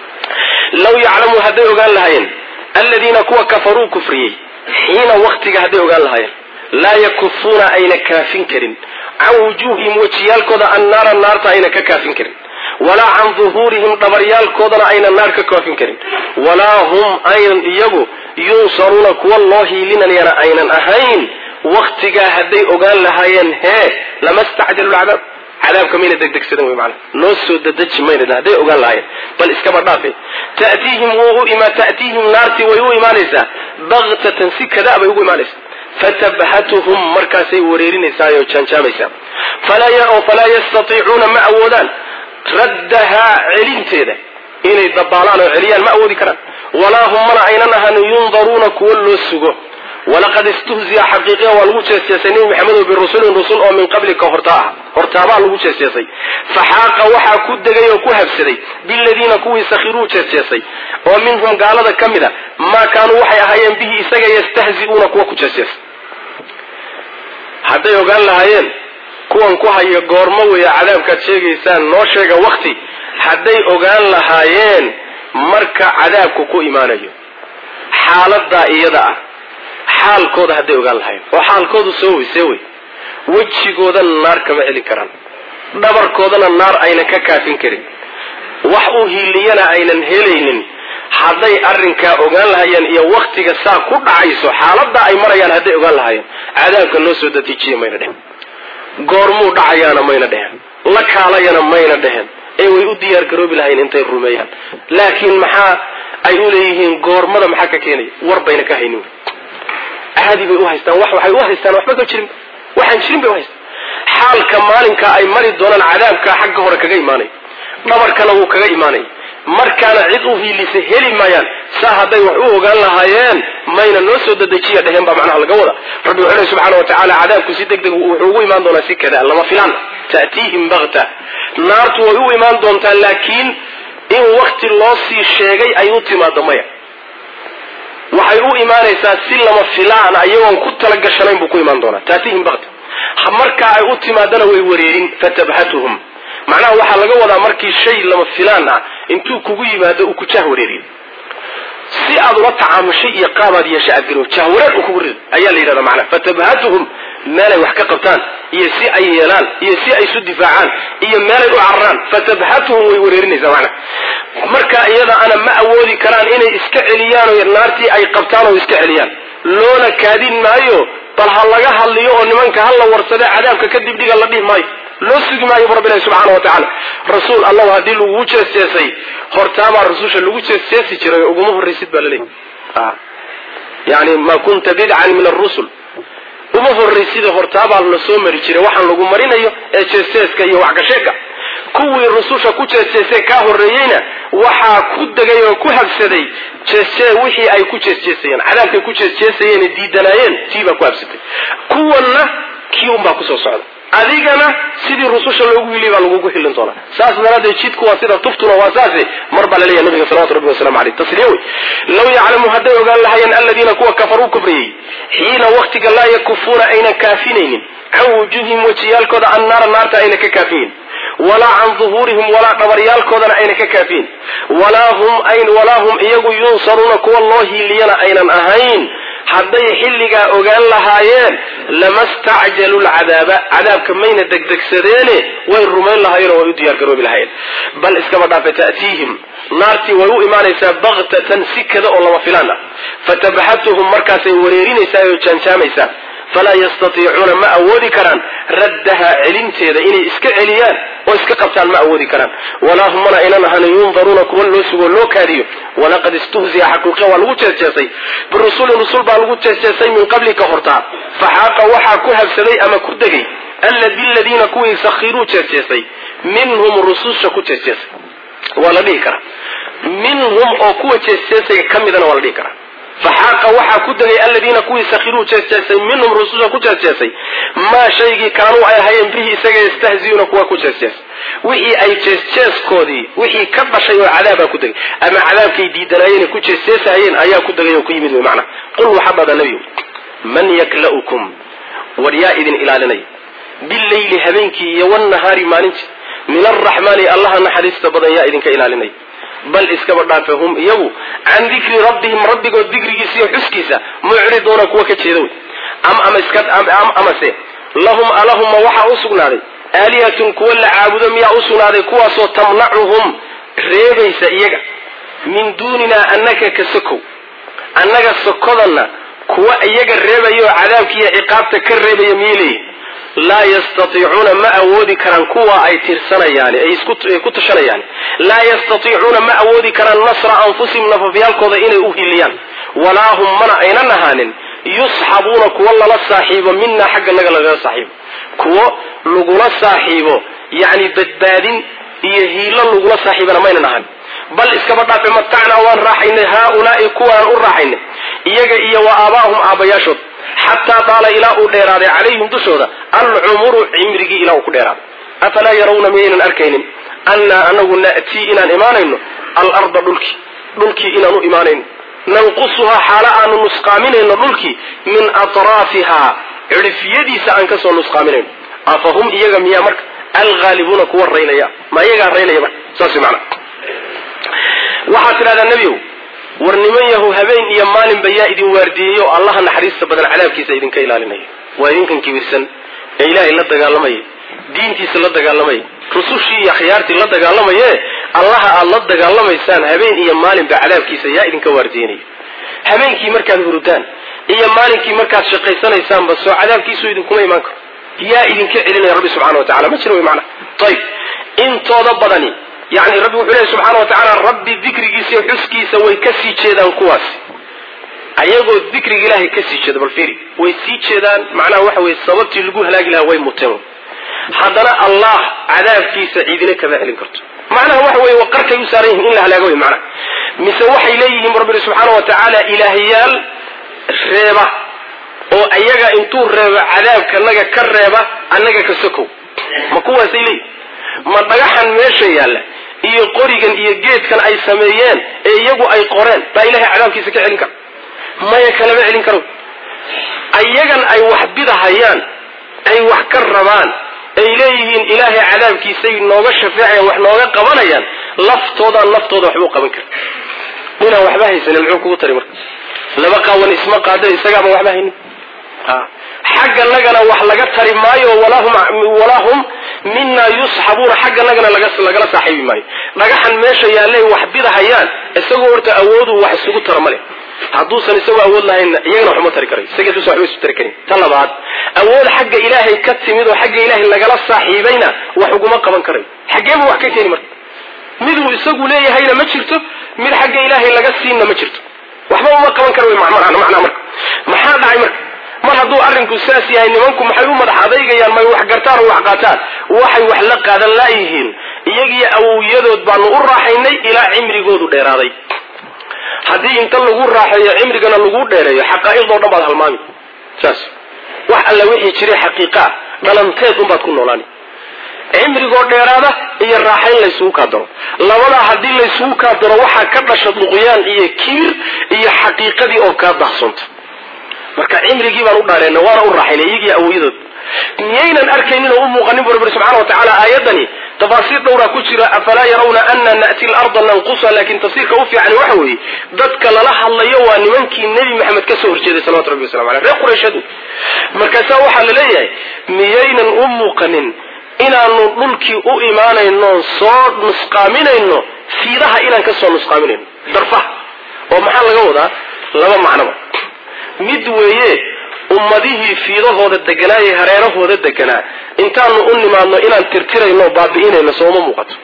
law yaclamu hadday ogaan lahaayeen aladiina kuwa kafaruu kufriyey xiina waktiga hadday ogaan lahaayeen laa yakufuuna ayna kaafin karin can wujuuhihim wejiyaalkooda annaara naarta ayna ka kaafin karin walaa can duhuurihim dhabaryaalkoodana ayna naar ka kaafin karin walaa hum aynan iyagu yunsaruuna kuwa loo hiilinayana aynan ahayn waktigaa hadday ogaan lahaayeen hee lama stacjalu lcadaab cadaabka mayna degdegsadan wey maana noo soo dadeji mayna hadday ogaan lahaayeen bal iskaba dhaafe ta'tiihim wuu u ima ta'tiihim naartii way u imaanaysaa baktatan si kadaa bay ugu imaanaysaa fatabhatuhum markaasay wareerinaysaa oo jaanjaamaysaa oo falaa yastatiicuuna ma awoodaan raddahaa celinteeda inay dabaalaan oo celiyaan ma awoodi karaan walaa hum mana aynan ahan yundaruuna kuwo loo sugo walaqad istuhziya xaqiiqiya waa lagu jeesjeesay nebi maxamedow birusulin rusul oo min qablika hortaa ah hortaabaa lagu jeesjeesay faxaaqa waxaa ku degay oo ku habsaday biladiina kuwii sakhiruu jeesjeesay oo minhum gaalada ka mid a maa kaanuu waxay ahaayeen bihi isaga yastahzi'uuna kuwa ku jeesjeesay hadday ogaan lahaayeen kuwan ku haya goormo weeye cadaabkaad sheegaysaan noo sheega wakti hadday ogaan lahaayeen marka cadaabku ku imaanayo xaaladaa iyada ah xaalkooda hadday ogaan lahaayeen oo xaalkoodu soo weysee wey wejigooda naar kama celin karaan dhabarkoodana naar aynan ka kaafin karin wax u hiiliyana aynan helaynin hadday arrinkaa ogaan lahaayeen iyo waktiga saa ku dhacayso xaaladaa ay marayaan hadday ogaan lahaayeen cadaabka noo soo datiijiya mayna dhehen goormuu dhacayaana mayna dhehen la kaalayana mayna dhehen ee way u diyaar garoobi lahayn intay rumeeyaan laakiin maxaa ay u leeyihiin goormada maxaa ka keenaya war bayna ka haynin caadi bay u haystaan wax waxay u haystaan waxba ka jirin waxaan jirin bay u haystaan xaalka maalinka ay mari doonaan cadaabka xagga hore kaga imaanay dhabarkana wuu kaga imaanay markaana cid u hiilisa heli maayaan saa hadday wax u ogaan lahaayeen mayna noo soo dadejiya dheheen baa macnaha laga wada rabbi wuxuu lehy subxana wa tacaala cadaabku si deg deg wuxuu ugu imaan doonaa si kada lama filaan ta'tiihim bakta naartu way u imaan doontaa laakiin in wakti loo sii sheegay ay u timaado maya waxay u imaanaysaa si lama filaan ayagoon ku talagashanayn buu ku imaan doonaa taatihim bakta markaa ay u timaadana way wareerin fatabhatuhum macnaha waxaa laga wadaa markii shay lama filaan ah intuu kugu yimaado uu ku jah wareeriyo si aad ula tacaamushay iyo qaabaad yeesha aad garo jahwareer uu kugu rido ayaa la yidhahda macnaha fatabhatuhum meelay wax ka qabtaan iyo si ay yeelaan iyo si ay isu difaacaan iyo meelay u cararaan fatabhatuhum way wareerinaysaa macnaha marka iyada ana ma awoodi karaan inay iska celiyaan oo naartii ay qabtaan oo iska celiyaan loona kaadin maayo bal ha laga hadliyo oo nimanka ha la warsade cadaabka kadib dhiga la dhihi maayo loo sugi maayo bu rabbi ilahi subxaana wa tacaala rasuul allahu haddii lagu jeesjeesay hortaabaa rasusha lagu jeesjeesi jiray uguma horraysid baa laleeyahy yani ma kunta bidcan min arusul uma horraysida hortaabaa la soo mari jiray waxaan lagu marinayo ee jeesjeeska iyo waxgasheega kuwii rususha ku jeesjeesay kaa horreeyeyna waxaa ku degay oo ku habsaday jeesjee wixii ay ku jeesjeesayeen cadaabkay ku jeesjeesayeen diidanaayeen tii baa ku habsatay kuwanna kii unbaa kusoo socda adigana sidii rususha loogu hiliy baa lagugu hilin doonaa saas daraaddeed jidku waa sida tuftuna waa saase mar baa laleeyahay nabiga salawatu rabbi wasalamu aleyh tasliya wey law yaclamu hadday ogaan lahayeen aladiina kuwa kafaruu kufriyey xiina waktiga laa yakufuuna ayna kaafinaynin can wujuuhihim wejiyaalkooda annaara naarta ayna ka kaafiyin walaa can duhuurihim walaa dhabaryaalkoodana ayna ka kaafiyin walaa hum walaa hum iyagu yunsaruuna kuwa loo hiiliyana aynan ahayn hadday xilligaa ogaan lahaayeen lama stacjalu lcadaaba cadaabka mayna degdegsadeene way rumayn lahaayeenoo way u diyaargaroobi lahaayeen bal iskaba dhaafe ta'tiihim naartii way u imaanaysaa baktatan si kada oo lama filaan ah fatabxatuhum markaasay wareerinaysaa oo jaanjaamaysaa falaa yastatiicuuna ma awoodi karaan raddaha celinteeda inay iska celiyaan oo iska qabtaan ma awoodi karaan walaa hum mana aynan ahan yundaruuna kuwa loo sugoo loo kaadiyo walaqad istuhziya xaqiiqa waa lagu jeesjeesay birusulin rusul baa lagu jeesjeesay min qablika hortaa faxaaqa waxaa ku habsaday ama ku degay biladiina kuwii sakhiruu jeesjeesay minhum rususha ku jeesjeesay waa la dhihi karaa minhum oo kuwa jeesjeesaya ka midana waa la dhihi karaa faxaaqa waxaa ku degay aladiina kuwii sakhiruu jeesjeesay minhum rususha ku jeesjeesay maa shaygii kaanuu ay ahayeen bihi isaga yastahziyuuna kuwa ku jeesjees wixii ay jeesjeeskoodii wixii ka dhashay oo cadaabaa ku degay ama cadaabkay diidanaayeen ku jeesjeesahayeen ayaa ku degay oo ku yimid wy macna qul waxaa dhada nebigu man yakla'ukum war yaa idin ilaalinaya bileyli habeenkii iyo wnahaari maalintii min alraxmaani allaha naxariista badan yaa idinka ilaalinaya bal iskaba dhaafe hum iyagu can dikri rabbihim rabbigood dikrigiisa iyo xuskiisa mucriduuna kuwa ka jeeda wey amase lahum alahumma waxaa u sugnaaday aalihatun kuwa la caabudo miyaa u sugnaaday kuwaasoo tamnacuhum reebaysa iyaga min duuninaa annaka ka sokow annaga sokodanna kuwa iyaga reebaya oo cadaabkiiyo ciqaabta ka reebaya miyay leeyihin laa yastatiicuuna ma awoodi karaan kuwa ay tirsanayaan ay ku tashanayaan laa yastatiicuuna ma awoodi karaan nasra anfusihim nafafyaalkooda inay u hiliyaan walaa hum mana aynan ahaanin yusxabuuna kuwa lala saaxiibo minaa xagga naga lagala saaxiibo kuwo lagula saaxiibo yacni badbaadin iyo hiilo lagula saaxiibana maynan ahan bal iskaba dhaafe matacnaa waan raaxaynay haaulaai kuwaan u raaxaynay iyaga iyo wa aabaahum aabbayaashood xataa daala ilaa uu dheeraaday calayhim dushooda alcumuru cimrigii ilaa uu ku dheeraaday afalaa yarawna miyaynan arkaynin annaa anagu na'tii inaan imaanayno alarda dhulkii dhulkii inaan u imaanayno nanqusuhaa xaalo aanu nusqaaminayno dhulkii min atraafihaa cidhifyadiisa aan kasoo nusqaaminayno afahum iyaga miyaa marka alhaalibuuna kuwa raynaya ma iyagaa raynaya marka saas mana waxaad tidhahdaa nebiow war niman yahu habeen iyo maalinba yaa idin waardiyeyo allaha naxariista badan cadaabkiisa idinka ilaalinaya waa idinkan kibirsan ee ilaahay la dagaalamaya diintiisa la dagaalamaya rusushii iyo akhyaartii la dagaalamaye allaha aad la dagaalamaysaan habeen iyo maalinba cadaabkiisa yaa idinka waardiyenaya habeenkii markaad hurudaan iyo maalinkii markaad shaqaysanaysaanba soo cadaabkiisu idinkuma imaan karo yaa idinka celinaya rabbi subxana wa tacala ma jiro wy maana ayib intooda badani yani rabbi wuxuu leehay subxaana wa tacaala rabbi dikrigiisa iyo xuskiisa way ka sii jeedaan kuwaasi ayagoo dikriga ilaahay ka sii jeeda bal fiiri way sii jeedaan macnaha waxa weye sababtii lagu halaagi lahaa way muteen haddana allah cadaabkiisa ciidina kama celin karto macnaha waxa weye waqarkay u saaran yihin in la halaago wey macnaha mise waxay leeyihiin rabbi subxaana wa tacaala ilaahayaal reeba oo ayaga intuu reebo cadaabkanaga ka reeba annaga ka sokow ma kuwaasay leeyihin ma dhagaxan meesha yaalla iyo qorigan iyo geedkan ay sameeyeen ee iyagu ay qoreen baa ilahay cadaabkiisa ka celin kara maya kalama celin karo ayagan ay wax bidahayaan ay wax ka rabaan ay leeyihiin ilaahay cadaabkiisay nooga shafeecayaan wax nooga qabanayaan laftoodaan laftooda waxba u qaban kara inaan waxba haysanin muxuu kugu tari marka laba qaawan isma qaado isagaaba waxba haynin xagganagana wax laga tari maayo walaa hum mina yusxabuuna xagganagana lagala saaxiibi maayo dhagaxan meesha yaallay wax bidahayaan isagoo horta awoodu wax isugu tara male hadduusan isagoo awood lahaynna iyagana waxuma tari karay isageeduusan waxba isu tari karin ta labaad awood xagga ilaahay ka timid oo xagga ilaahay lagala saaxiibayna wax uguma qaban karayo xaggeebu wax ka keeni marka miduu isagu leeyahayna ma jirto mid xagga ilaahay laga siinna ma jirto waxba uma qaban kara wy macnaa marka maxaa dhacay marka mar hadduu arrinku saas yahay nimanku maxay u madax adaygayaan may wax gartaan oo wax qaataan waxay wax la qaadan laayihiin iyagiyo awowyadood baanu u raaxaynay ilaa cimrigoodu dheeraaday haddii inta lagu raaxeeyo cimrigana lagu dheereeyo xaqaa'iqdoo dhan baad halmaami saas wax alla wixii jiray xaqiiqaa dhalanteed unbaad ku noolaani cimrigoo dheeraada iyo raaxayn laysugu kaa daro labadaa haddii laysugu kaa daro waxaa ka dhasha duqyaan iyo kiir iyo xaqiiqadii oo kaa dahsoonta marka cimrigii baan u dhaareenna waana u raaxaynay iyagii awooyadood miyaynan arkaynin oo u muuqanin bu rabbi subxana wa tacaala aayadani tafaasiir dhowraa ku jira afalaa yarawna ana na'ti larda nanqusa laakiin tafsiirka u fiicani waxa weeye dadka lala hadlayo waa nimankii nebi maxamed ka soo horjeeday salawatu rabbi waslamu aleyh reer qurayshadu markaasaa waxaa la leeyahay miyaynan u muuqanin inaanu dhulkii u imaanayno soo nusqaaminayno fiidaha inaan ka soo nusqaaminayno darfaha oo maxaa laga wadaa laba macnoba mid weeye ummadihii fiidahooda deganaa ee hareerahooda deganaa intaanu u nimaadno inaan tirtirayno baabi'inayno sooma muuqato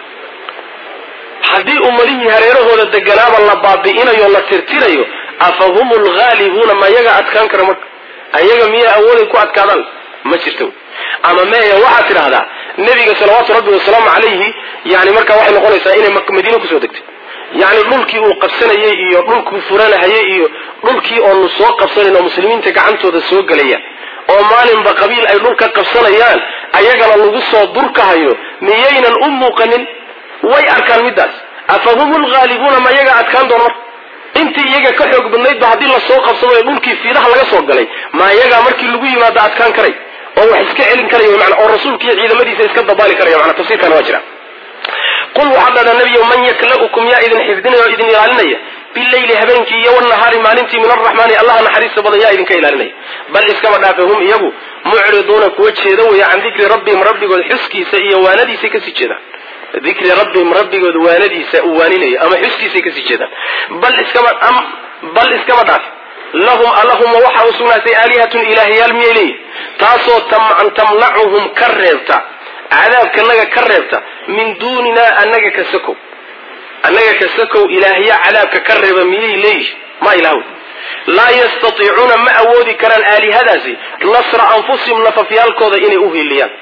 haddii ummadihii hareerahooda deganaaba la baabi'inayo la tirtirayo afa hum lghaalibuuna ma yaga adkaan kara marka ayaga miyaa awooday ku adkaadaan ma jirto ama meeya waxaad tidhahdaa nebiga salawaatu rabbi wasalaamu calayhi yani markaa waxay noqonaysaa inay madiine kusoo degtay yacni dhulkii uu qabsanayay iyo dhulkuu furanahayay iyo dhulkii oonu soo qabsanayn oo muslimiinta gacantooda soo gelaya oo maalinba qabiil ay dhulka qabsanayaan ayagana lagu soo durkahayo miyaynan u muuqanin way arkaan middaas afa hum lghaalibuuna ma iyaga adkaan doona marka intii iyaga ka xoog badnaydba haddii lasoo qabsado ee dhulkii fiidaha laga soo galay ma iyagaa markii lagu yimaado adkaan karay oo wax iska celin karaya mana oo rasuulkiiyo ciidamadiisa iska dabaali karaya mana tafsiirkana waa jira qul waxaad dhahdaa nebiyow man yakla'ukum yaa idin xifdinaya oo idin ilaalinaya bileyli habeenkii iyo wanahaari maalintii min arraxmaani allaha naxariista badan yaa idinka ilaalinaya bal iskaba dhaafe hum iyagu mucriduuna kuwa jeeda weya can dikri rabbihim rabbigood xuskiisa iyo waanadiisay kasii jeedaan dikri rabbihim rabbigood waanadiisa uu waaninayo ama xuskiisay kasii jeedaan bal iskaba bal iskaba dhaafe lahum allahuma waxaa u sugnaatay aalihatun ilaahyaal miyay leeyihin taasoo tamnacuhum ka reebta cadaabkanaga ka reebta min duuninaa anaga ka sakow annaga ka sakow ilaahya cadaabka ka reeba miyay leeyihin ma ilaahw laa yastatiicuuna ma awoodi karaan aalihadaasi nasra anfusihim nafafyaalkooda inay u hiiliyaan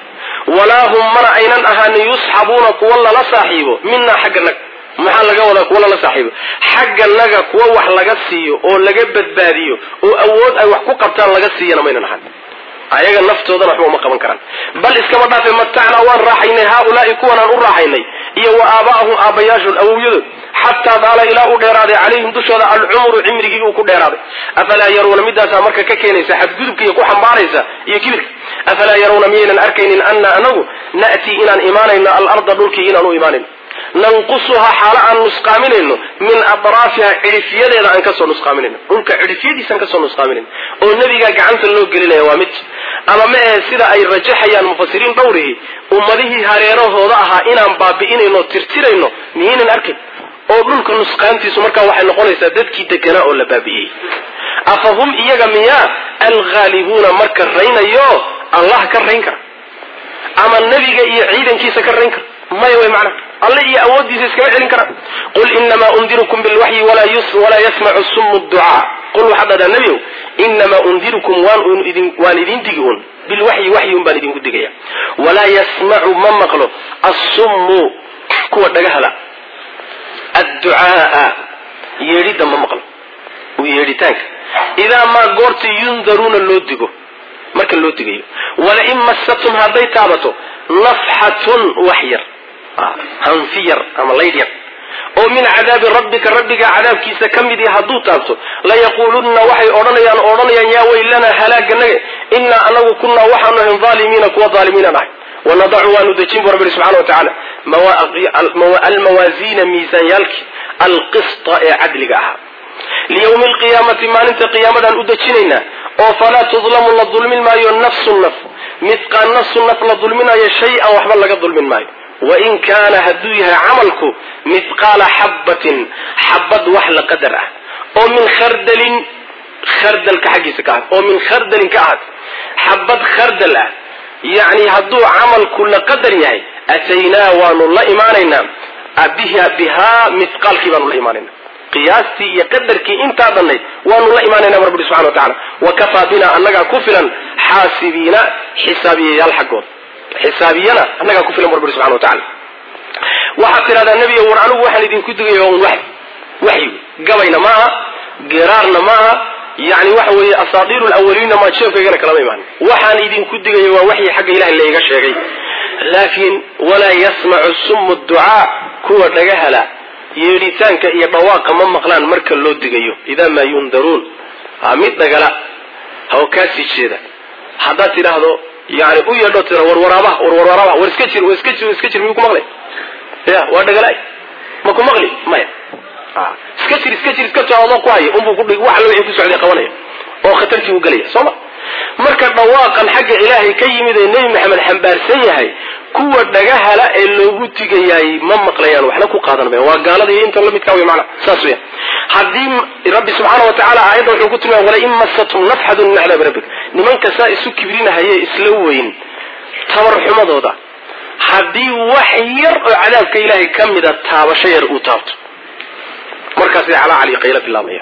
walaa hum mana aynan ahaanin yusxabuuna kuwa lala saaxiibo minaa xagga naga maxaa laga wadaa kuwa lala saaxiibo xagga naga kuwa wax laga siiyo oo laga badbaadiyo oo awood ay wax ku qabtaan laga siiyana maynan ahaan ayaga naftoodana waxba uma qaban karaan bal iskama dhaafe matacnaa waan raaxaynay haaulaai kuwanaan u raaxaynay iyo wa aabaahum aabbayaashood awowyadood xataa daala ilaa u dheeraaday calayhim dushooda alcumru cimrigii uu ku dheeraaday afalaa yaruuna midaasaa marka ka keenaysa xadgudubka iyo ku xambaaraysa iyo kibirka afalaa yaruuna miyaynan arkaynin ana anagu na'tii inaan imaanayno alarda dhulkii inaan u imaanayno nanqusuhaa xaalo aan nusqaaminayno min atraafiha cidhifyadeeda aan kasoo nusqaaminayno dhulka cidhifyadiisaan kasoo nusqaaminayno oo nebigaa gacanta loo gelinaya waa mid ama ma ahe sida ay rajaxayaan mufasiriin dhowrihii ummadihii hareerahooda ahaa inaan baabi'inayno tirtirayno miyaynan arkayn oo dhulka nusqaantiisu markaa waxay noqonaysaa dadkii deganaa oo la baabi'iyey afa hum iyaga miyaa alghaalibuuna marka raynayo allah ka rayn kara ama nebiga iyo ciidankiisa ka rayn kara maya way macnaha alle iyo awooddiisa iskama celin karaan qul inamaa undirukum bilwaxyi walaa yasmacu sumu ducaa qul waxaad dhahdaa nebiow inamaa undirukum waan idin digi un bilwaxyi waxyi un baan idinku digaya walaa yasmacu ma maqlo assummu kuwa dhagahala adducaaa yeedhidda ma maqlo u yeedhitaanka idaa maa goorta yundaruuna loo digo marka loo digayo walain massatum hadday taabato nafxatun wax yar hanfi yar ama laydh yar oo min cadaabi rabbika rabbiga cadaabkiisa ka mid i hadduu taabto layaquulunna waxay odhanayaan odhanayaan yaa weylanaa halaaganaga innaa anagu kunnaa waxaanu ahayn aalimiina kuwa aalimiinan ahay wanadacu waanu dejin bu rabbi subxana wa tacaala almawaasiina miisaanyaalki alqista ee cadliga ahaa liyawmi alqiyaamati maalinta qiyaamadan u dejinaynaa oo falaa tudlamu la dulmin maayo nafsu naf midqaan nafsu naf la dulminayo shay-an waxba laga dulmin maayo wain kaana hadduu yahay camalku mithqaala xabbatin xabad wax la qadar ah oo min khardalin khardalka xaggiisa ka ahaad oo min khardalin ka ahaad xabad khardal ah yacni hadduu camalku la qadar yahay ataynaa waanu la imaanaynaa biha bihaa mithqaalkii baanu la imaanayna qiyaastii iyo qadarkii intaa dhannayd waanu la imaanayna rabbi subxana wa tacala wa kafaa bina annagaa ku filan xaasibiina xisaabiyayaal xaggooda xisaabiyana annagaa ku filan rabbi subxana wa tacala waxaad tidhahdaa nebiga war anigu waxaan idinku digaya un waxy waxyi gabayna maaha geraarna maaha yani waxa weeye asaadiiru lawaliinna maa jeefkaygana kalama imaan waxaan idinku digaya waa waxyi xagga ilahay layga sheegay laakiin walaa yasmacu sumu ducaa kuwa dhagahala yeedhitaanka iyo dhawaaqa ma maqlaan marka loo digayo idaa maa yundaruun mid dhagala haw kaasii jeeda haddaad tidhaahdo yani u yeedho tira warwaraabaha warwaraabaha war iska jir war iska jir iska jir miyuu ku maqlay ya waa dhagalaay ma ku maqli maya iska jir iska jir iska jir adoo ku haya unbuu kudhig wax alla wixii ku socday qabanaya oo khatartii u gelaya soo ma marka dhawaaqan xagga ilaahay ka yimid ee nebi maxamed xambaarsan yahay kuwa dhagahala ee loogu digayaay ma maqlayaan waxna ku qaadan mayan waa gaalada iyo inta lamidkaa wey macna saas weya haddii rabbi subxaana wa tacala aayadda wuxuu ku tilmaamay walain masatum nafxadun min cadaabi rabbik nimanka saa isu kibrinahaye isla weyn tabarxumadooda haddii wax yar oo cadaabka ilaahay ka mida taabasho yar uu taabto markaasay calaa cali qayla bilaabaya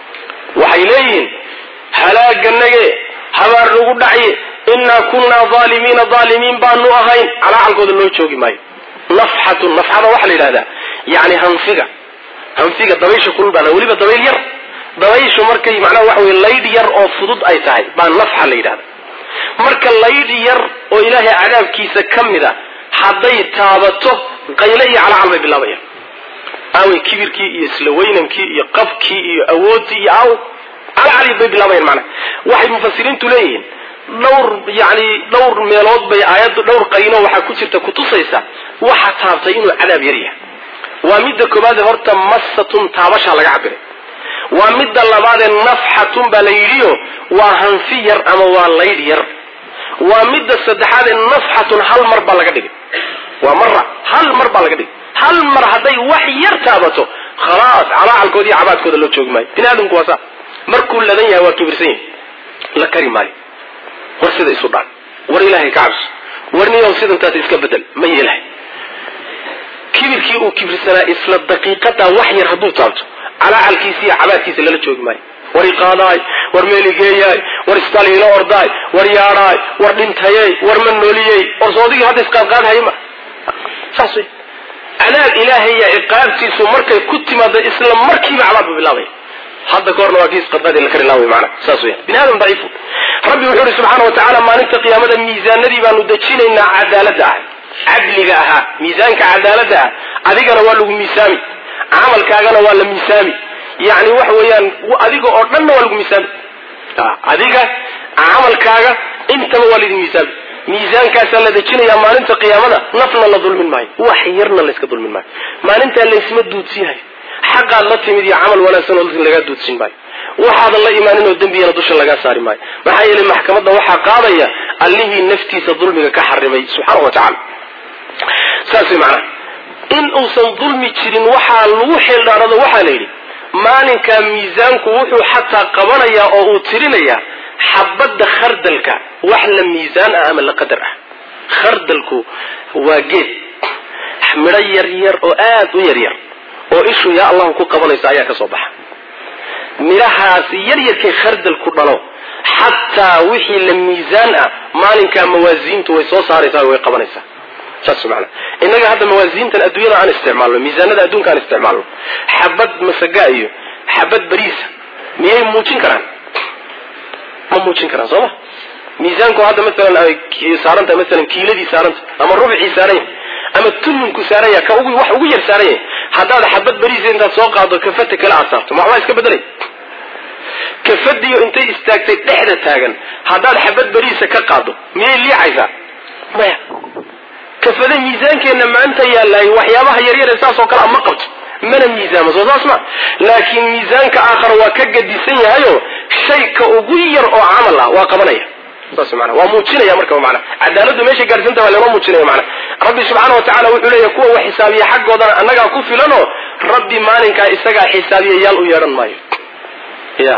waxay leeyihiin halaaganage habaar nagu dhacye innaa kunnaa aalimiina aalimiin baanu ahayn calaacalkooda loo joogi maayo nafxatun nafxada waxaa la yidhahdaa yani hanfiga hanfiga dabaysha kulul baa weliba dabayl yar dabayshu markay macnaha waxa weye laydh yar oo fudud ay tahay baa nafxa la yidhahda marka laydh yar oo ilaahay cadaabkiisa ka mid a hadday taabato qayle iyo calacal bay bilaabayaan aawey kibirkii iyo isla weynankii iyo qabkii iyo awooddii iyo aaw calacali bay bilaabayaan macnaha waxay mufasiriintu leeyihiin dhowr yani dhowr meelood bay aayaddu dhowr qayno waxaa ku jirta kutusaysa waxa taabtay inuu cadaab yar yahay waa midda koobaade horta massatun taabashaa laga cabiray waa midda labaadee nafxatun baa la yidhiyo waa hanfi yar ama waa laydh yar waa midda saddexaadee nafxatun hal mar baa laga dhigay waa mara hal mar baa laga dhigay hal mar hadday wax yar taabato khalaas calaacalkooda iyo cabaadkooda loo joogi maayo bini aadamku waa saa markuu ladan yahay waa kibirsan yahay la kari maayo war sida isu dhaan war ilaahay ka cabso war niyow sidantaas iska bedel ma yeelahay kibirkii uu kibirsanaa isla daqiiqadaa wax yar hadduu taabto calaacalkiisa iyo cabaadkiisa lala joogi maayo war iqaadaay war meeligeeyaay war istaliilo ordaay war yaadhaay war dhintayey war ma nooliyey war soodigii hadda isqaadqaadhay ma saas wey cadaab ilaahaya ciqaabtiisu markay ku timaado isla markiiba cadaabba bilaabaya hadda kahorna waa kii isqadqaadi la kari laaway maana saas weya bini aadam daciifu rabbi wuxuu ihi subxaana wa tacaala maalinta qiyaamada miisaanadii baanu dejinaynaa cadaaladda ah cadliga ahaa miisaanka cadaaladda ah adigana waa lagu miisaami camalkaagana waa la miisaami yani waxa weeyaan adiga oo dhanna waa lagu miisaami adiga camalkaaga intaba waa laidin miisaami miisaankaasaa la dejinayaa maalinta qiyaamada nafna la dulmin maayo wax yarna layska dulmin maayo maalintaa laysma duudsiinayo xaqaad la timid iyo camal wanaagsan oo lagaa duudsin maayo waxaadan la imaanin oo dembigana dusha lagaa saari maayo maxaa yeelay maxkamadda waxaa qaadaya allihii naftiisa dulmiga ka xarimay subxaana wa tacala saas way macnaha in uusan dulmi jirin waxaa lagu xeeldhaarado waxaa la yidhi maalinkaa miisaanku wuxuu xataa qabanayaa oo uu tirinayaa xabadda khardalka wax la miisaan ah ama la qadar ah khardalku waa geed midho yar yar oo aad u yar yar oo ishu yaa allahu ku qabanayso ayaa ka soo baxa midhahaasi yar yarkay khardalku dhalo xataa wixii la miisaan ah maalinkaa mawaasiintu way soo saaraysaa way qabanaysaa saas maana innaga hadda mawaasiintan adduunyada aan isticmaalno miisaanada adduunka aan isticmaalno xabad masaga iyo xabad bariisa miyay muujin karaan ma muujin karaan soo ma miisaanku hadda maalan ay saarantahay maalan kiiladii saaranta ama rubcii saaran yahay ama tullinku saaran yahay ka ugu wax ugu yar saaran yahay haddaad xabad bariisa intaad soo qaado kafata kale aad saarto ma waxbaa iska bedelay kafadiyo intay istaagtay dhexda taagan haddaad xabad bariisa ka qaado miyay liicaysaa maya kafada miisaankeenna maanta yaalaay waxyaabaha yaryare saas oo kale a ma qabto mana miisaamo soo saas ma laakiin miisaanka aakhara waa ka gadisan yahayo shay ka ugu yar oo camal ah waa qabanaya saas mana waa muujinaya marka mana cadaaladdu meeshay gaadhsanta waa lama muujinaya mana rabbi subxaana wa tacala wuxuu leeyahy kuwa wax xisaabiya xaggoodana annagaa ku filanoo rabbi maalinkaa isagaa xisaabiyayaal u yeedhan maayo ya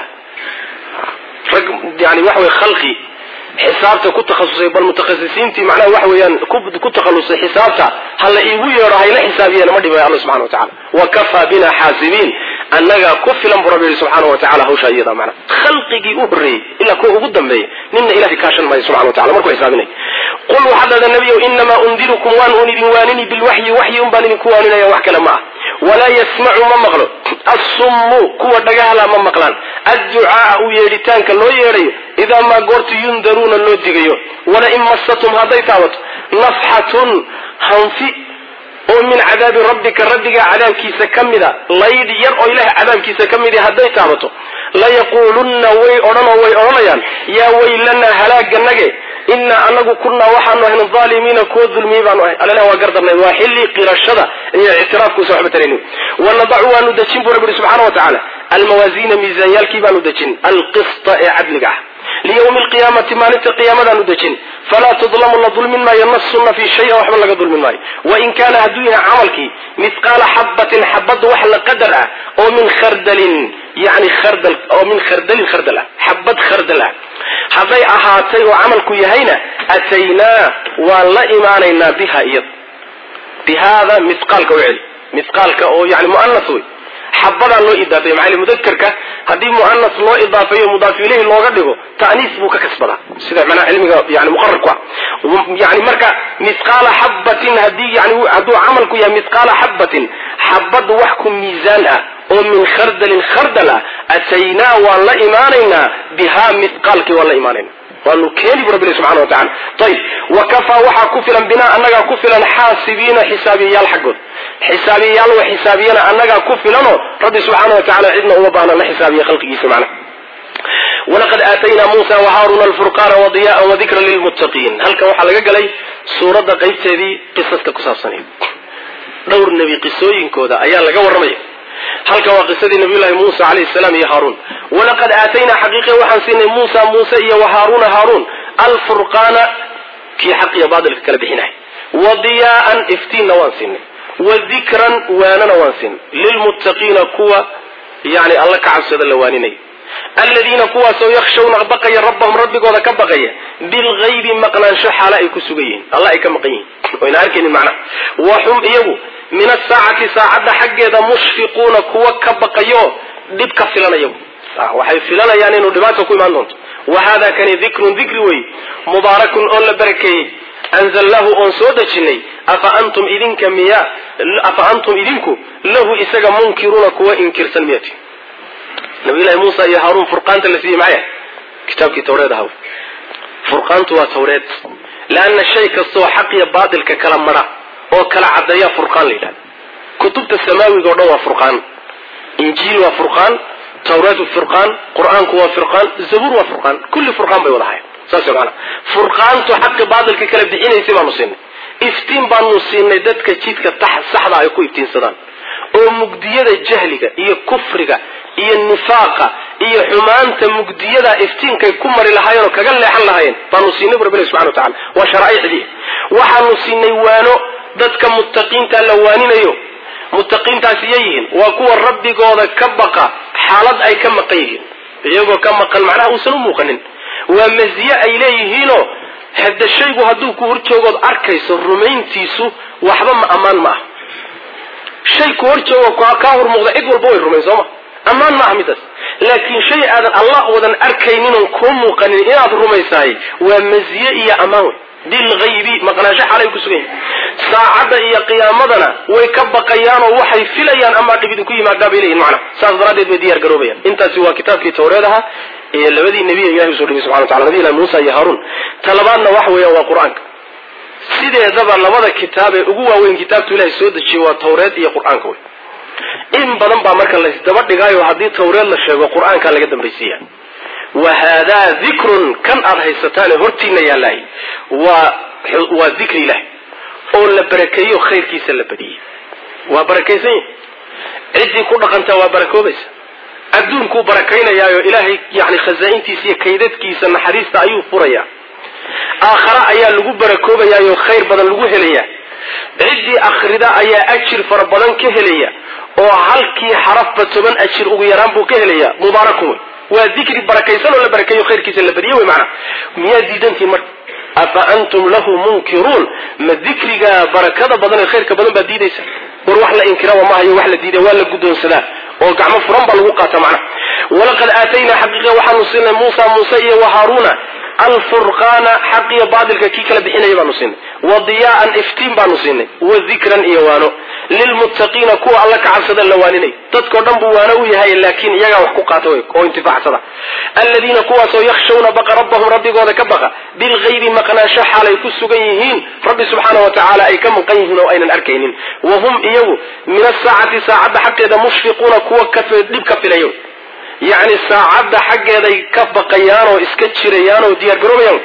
rag yani waxa wey khalqi xisaabta ku takhasusay bal mutakhasisiintii macnaha waxa weeyaan ku takhalusay xisaabta hala iigu yeedho hayla xisaabiyeen ma dhibay alla subxana wa tacala wa kafaa bina xaasibiin annagaa ku filan buu rabbi yihi subxaana wa tacala hawshaa iyada macna khalqigii u horreeyey ilaa kuwa ugu dambeeyey ninna ilahay kaashan maayo subxana wa tacala markuu xisaabinay qul waxaad dhahdaa nebiyow inamaa undirukum waan un idin waanini bilwaxyi waxyi un baan idinku waaninaya wax kale ma ah walaa yasmacu ma maqlo assummu kuwa dhagahala ma maqlaan adducaaa u yeedhitaanka loo yeedhayo idaa maa goortu yundaruuna loo digayo walain massatum hadday taabato nafxatun hanfi oo min cadaabi rabbika rabbigaa cadaabkiisa ka mida laydh yar oo ilaah cadaabkiisa ka midi hadday taabato layaquulunna way odhanoo way odhanayaan yaa weylanaa halaaganage inaa anagu kunaa waxaanu ahayn aalimiina kuwa dulmiyey baanu ahay allah waa gardarnay waa xilli qirashada iyo ictiraafkuusa waxba tarayn wanadacu waanu dejin buu rabbi subxana wa tacaala almawaasiina miisaanyaalkii baanu dejin alqista ee cadliga ah liyawmi alqiyaamati maalinta qiyaamadaanu dejin falaa tudlamu la dulmin maayo nafsunna fii shayan waxba laga dulmin maayo wain kaana hadduu yahay camalkii mithqaala xabatin xabad wax la qadar ah oo min khardalin yani khardal oo min khardalin khardal ah xabad khardal ah hadday ahaatay oo camalku yahayna ataynaa waan la imaanaynaa biha iyada bihaada mithqaalka u celi mithqaalka oo yani muanas wey xabadaa loo idaafeeyo maxaa mudakarka haddii muanas loo idaafeeyo mudaaf ilayhi looga dhigo ta'niis buu ka kasbadaa sida macnaha cilmiga yani muqararku ah yani marka mithqaala xabatin hadii yani hadduu camalku yahay mithqaala xabatin xabad wax ku miisaan ah oo min khardalin khardal ah ataynaa waan la imaanaynaa bihaa mithqaalkii waan la imaanayna waanu keeni bu rabbi subxana wa tacala ayib wa kafaa waxaa ku filan binaa annagaa ku filan xaasibiina xisaabiyayaal xaggood xisaabiyayaal wa xisaabiyana annagaa ku filanoo rabbi subxaana wa tacala cidna uma baahna la xisaabiya khalqigiisa macna walaqad aataynaa muusa wahaaruna alfurqaana wadiyaan wadikra lilmuttaqiin halkan waxaa laga galay suuradda qaybteedii qisaska ku saabsanayd dhowr nebi qisooyinkooda ayaa laga warramaya halkan waa qisadii nabiyullahi muusa calayhi salaam iyo haaruun walaqad aataynaa xaqiiqe waxaan siinay muusa muuse iyo wahaaruuna haaruun alfurqaana kii xaq iyo baatilka kala bixinay wa diyaa'an iftiinna waan siinay wa dikran waanana waan siinay lilmuttaqiina kuwa yani alla ka cabsada la waaninaya aladiina kuwaasoo yakshawna baqaya rabbahum rabbigooda ka baqaya bilgaybi maqnaansho xaala ay ku sugan yihiin alla ay ka maqan yihiin oyna arkaynin macnaha wa hum iyagu min asaacati saacadda xaggeeda mushfiquuna kuwa ka baqayo dhib ka filanaya waxay filanayaan inuu dhibaata ku imaan doonto wa hada kani dikrun dikri wey mubaarakun oo la barakeeyey anzalnaahu oon soo dejinay afa antum idinka miya afa antum idinku lahu isaga munkiruuna kuwa inkirsan miyati nabiyullahi muusa iyo haaruun furqaanta la siiyey maxay kitaabkii tawreed ahaw furqaantu waa tawreed leanna shay kastoo xaq iyo baatilka kala mara oo kala caddeeya furqaan la yidhahda kutubta samaawiga o dhan waa furqaan injiil waa furqaan tawreed furqaan qur-aanku waa furqaan zabuur waa furqaan kulli furqaan bay wada hayan saas maana furqaantu xaqi baatilka kala bixinaysay baanu siinay iftiin baanu siinay dadka jidka saxda ay ku iftiinsadaan oo mugdiyada jahliga iyo kufriga iyo nifaaqa iyo xumaanta mugdiyada iftiinkay ku mari lahaayeen oo kaga leexan lahaayeen baanu siinay bu rabbi subxana wa tacala waa sharaaicdii waxaanu siinay waano dadka muttaqiinta la waaninayo muttaqiintaasi yayihiin waa kuwa rabbigooda ka baqa xaalad ay ka maqan yihiin iyagoo ka maqan macnaha uusan u muuqanin waa masiye ay leeyihiinoo hada shaygu hadduu ku hor joogood arkayso rumayntiisu waxba ma ammaan ma ah shay ku hor joogo kaa hor muuqda cid walba way rumayn sooma ammaan maaha midaas laakiin shay aadan allah wadan arkayninoo kuu muuqanin inaad rumaysahay waa masiye iyo ammaan wey bilgaybi maqnaansho xalay ku sugan yahay saacadda iyo qiyaamadana way ka baqayaanoo waxay filayaan amaa dhib idinku yimaadaa bay leeyihin macna saas daraaddeed bay diyaar garoobayaan intaasi waa kitaabkii tawreed ahaa iyo labadii nebiya ilahi usoo dhigay subxana watacala nabiy ilahi muusa iyo haaruun ta labaadna waxa weeyaan waa qur-aanka sideedaba labada kitaab ee ugu waaweyn kitaabtu ilahay soo dejiyey waa tawreed iyo qur-aanka wey in badan baa marka laysdaba dhigaayo haddii tawreed la sheego qur-aankaa laga dambaysiiya wa haadaa dikrun kan aada haysataane hortiina yaalaay waa waa dikri ilaah oo la barakeeyo khayrkiisa la badiyey waa barakaysan yahi ciddii ku dhaqantaa waa barakoobaysa adduunkuu barakaynayaayo ilaahay yani khazaa-intiisa iyo kaydadkiisa naxariista ayuu furayaa aakhare ayaa lagu barakoobayaayo khayr badan lagu helayaa ciddii akhrida ayaa ajir fara badan ka helaya oo halkii xarafba toban ajir ugu yaraan buu ka helayaa mubaarakun wey waa dikri barakaysan oo la barakeeyo khayrkiisa la badiye wey macana miyaa diidantiin marka afa antum lahu munkiruun ma dikriga barakada badan ee khayrka badan baad diidaysa war wax la inkiraba maahayo wax la diida waa la guddoonsadaa oo gacmo furan baa lagu qaata macnaha walaqad aataynaa xaqiiqa waxaanu siinay muusa muuse iyo wa haaruuna alfurqaana xaq iyo baatilka kii kala bixinaya baanu siinay wa diyaa'an iftiin baanu siinay wa dikran iyo waano lilmuttaqiina kuwa alla ka cabsada la waaninay dadkao dhan buu waano u yahay laakiin iyagaa wax ku qaata wey oo intifaacsada aladiina kuwaasoo yakhshawna baqa rabbahum rabbigooda ka baqa bilgaybi maqnaansho xaalay ku sugan yihiin rabbi subxaana wa tacaala ay ka maqan yihiin oo aynan arkaynin wa hum iyagu min asaacati saacadda xaqeeda mushfiquuna kuwa dhib ka filayo yacni saacadda xaggeeday ka baqayaan oo iska jirayaan oo diyaar garoobayaan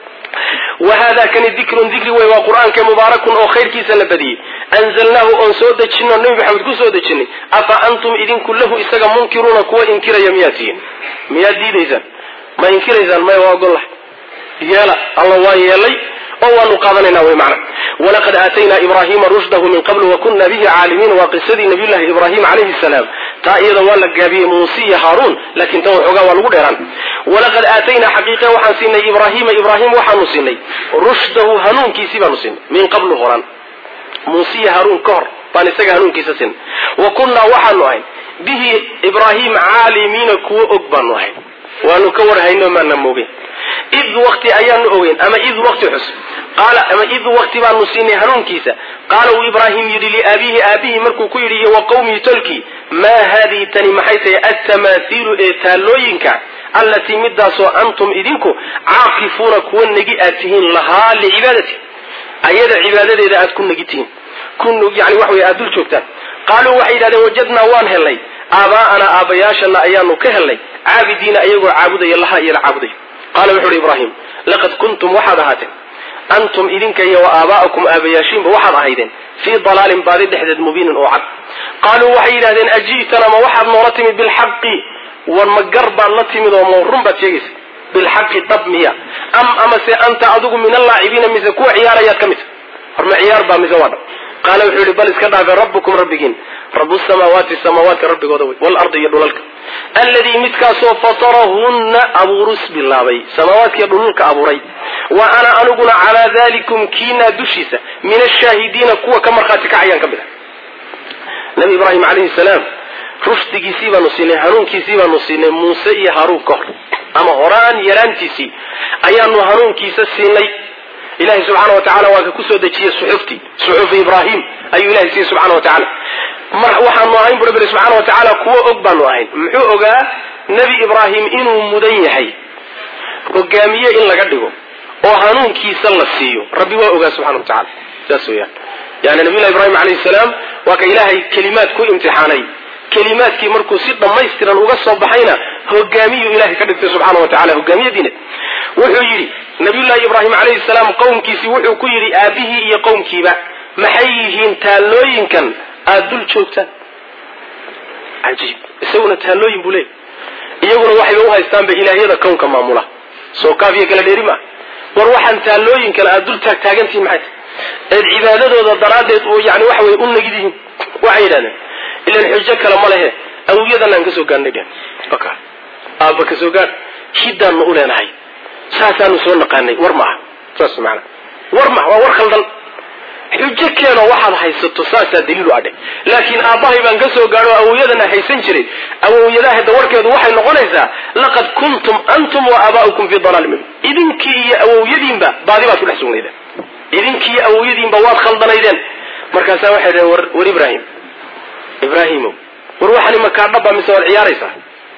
wa hada kani dikrun dikri wey waa qur-aanka mubaarakun oo khayrkiisa la badiyey anzalnaahu oon soo dejino nabi maxamed ku soo dejinay afa antum idinku lahu isaga munkiruuna kuwa inkiraya miyaad tihiin miyaad diidaysaan ma inkiraysaan maya waa ogollahay yeela alla waa yeelay oo waanu qaadanayna wey macna walaqad aataynaa ibrahima rushdahu min qabl wakuna bihi caalimiin waa qisadii nabiyullahi ibrahim calayhi salaam taa iyada waa la gaabiyey muuse iyo haaruun laakiin tan waxoogaa waa lagu dheeraan walaqad aataynaa xaqiiqe waxaan siinay ibrahima ibrahim waxaanu siinay rushdahu hanuunkiisii baanu siinay min qablu horan muuse iyo haaruun ka hor baan isaga hanuunkiisa siinay wa kunnaa waxaanu ahayn bihi ibraahim caalimiina kuwo og baanu ahayn waanu ka warhayno maana moogeen id wakti ayaanu ogeyn ama id wakti xus qaala ama id wakti baanu siinay hanuunkiisa qaala uu ibraahim yidhi liaabihi aabihi markuu ku yidhi iyo wa qawmihi tolkii maa haadihi tani maxay tahay altamaahiilu ee taallooyinka allatii midaasoo antum idinku caakifuuna kuwa negi aad tihiin lahaa licibaadati ayada cibaadadeeda aad ku negi tihiin yani wax wey aad dul joogtaan qaaluu waxay yidhahdeen wajadnaa waan helnay aabaa'ana aabbayaashana ayaanu ka helnay caabidiina ayagoo caabudaya laha iyo la caabudayo qaala wuxu uhi ibraahim laqad kuntum waxaad ahaateen antum idinka iyo wa aabaa'akum aabayaashiinba waxaad ahaydeen fii dalaalin baadi dhexdeed mubiinin oo cad qaaluu waxay yidhahdeen aji'tana ma waxaad noola timid bilxaqi war ma gar baad la timid oo ma run baad sheegaysa bilxaqi dhab miya am amase anta adigu min allaacibiina mise kuwa ciyaarayaad ka mid war ma ciyaar baa mise waa dhab qaala wuxuu yihi bal iska dhaafe rabbukum rabbigiin rabu samaawaati samaawaadka rabbigooda wey waalardi iyo dhulalka alladii midkaasoo fatarahunna abuurus bilaabay samaawaadkiiyo dhululka abuuray wa ana aniguna calaa dalikum kiinaa dushiisa min ashaahidiina kuwa ka markhaati kacayaan ka mid ah nabi ibraahim calayhi salaam rushdigiisii baanu siinay hanuunkiisii baanu siinay muuse iyo haaruun ka hor ama horaan yaraantiisii ayaanu hanuunkiisa siinay ilahay subxaana wa tacala waa ka kusoo dejiyey suxuftii suxufi ibraahim ayuu ilahay siiyey subxana wa tacaala mar waxaanu ahayn bu rabbi subxaana wa tacaala kuwo og baanu ahayn muxuu ogaa nebi ibraahim inuu mudan yahay hogaamiye in laga dhigo oo hanuunkiisa la siiyo rabbi waa ogaa subxana wa tacala saas weyaan yani nabiyullahi ibrahim alayhi salaam waa ka ilaahay kelimaad ku imtixaanay kelimaadkii markuu si dhammaystiran uga soo baxayna hogaamiyuu ilahay ka dhigtay subxaana wa tacala hogaamiyadiina wuxuu yidhi nabiyullahi ibraahim calayhi salaam qowmkiisii wuxuu ku yidhi aabihii iyo qowmkiiba maxay yihiin taallooyinkan aada dul joogtaan cajiib isaguna taallooyin buu leeyay iyaguna waxayba u haystaanba ilaahyada kownka maamula soo kaafiya kala dheeri maa war waxaan taallooyin kale aada dul taag taagantihin maxay tahay eed cibaadadooda daraaddeed oo yani waxa weye u nagid yihiin waxay yidhahdeen ilan xujo kale ma lehe awliyadan aan ka soo gaadhnay dheen oka aabba ka soo gaadh hiddaanna u leenahay saasaanu soo naqaanay war maaha saas maana war maha waa war khaldan xujo keeno waxaad haysato saasaa daliilu adhe laakiin aabbahay baan ka soo gaadho awowyadana haysan jiray awowyadaha dawarkeedu waxay noqonaysaa laqad kuntum antum wa aabaa'ukum fi dalaalin mubin idinkii iyo awowyadiinba baadi baad ku dhex sugnaydeen idinkii iyo awowyadiinba waad khaldanaydeen markaasaa waxay dhaheen war war ibraahim ibraahimow war waxani makaadhaba mise waad ciyaaraysaa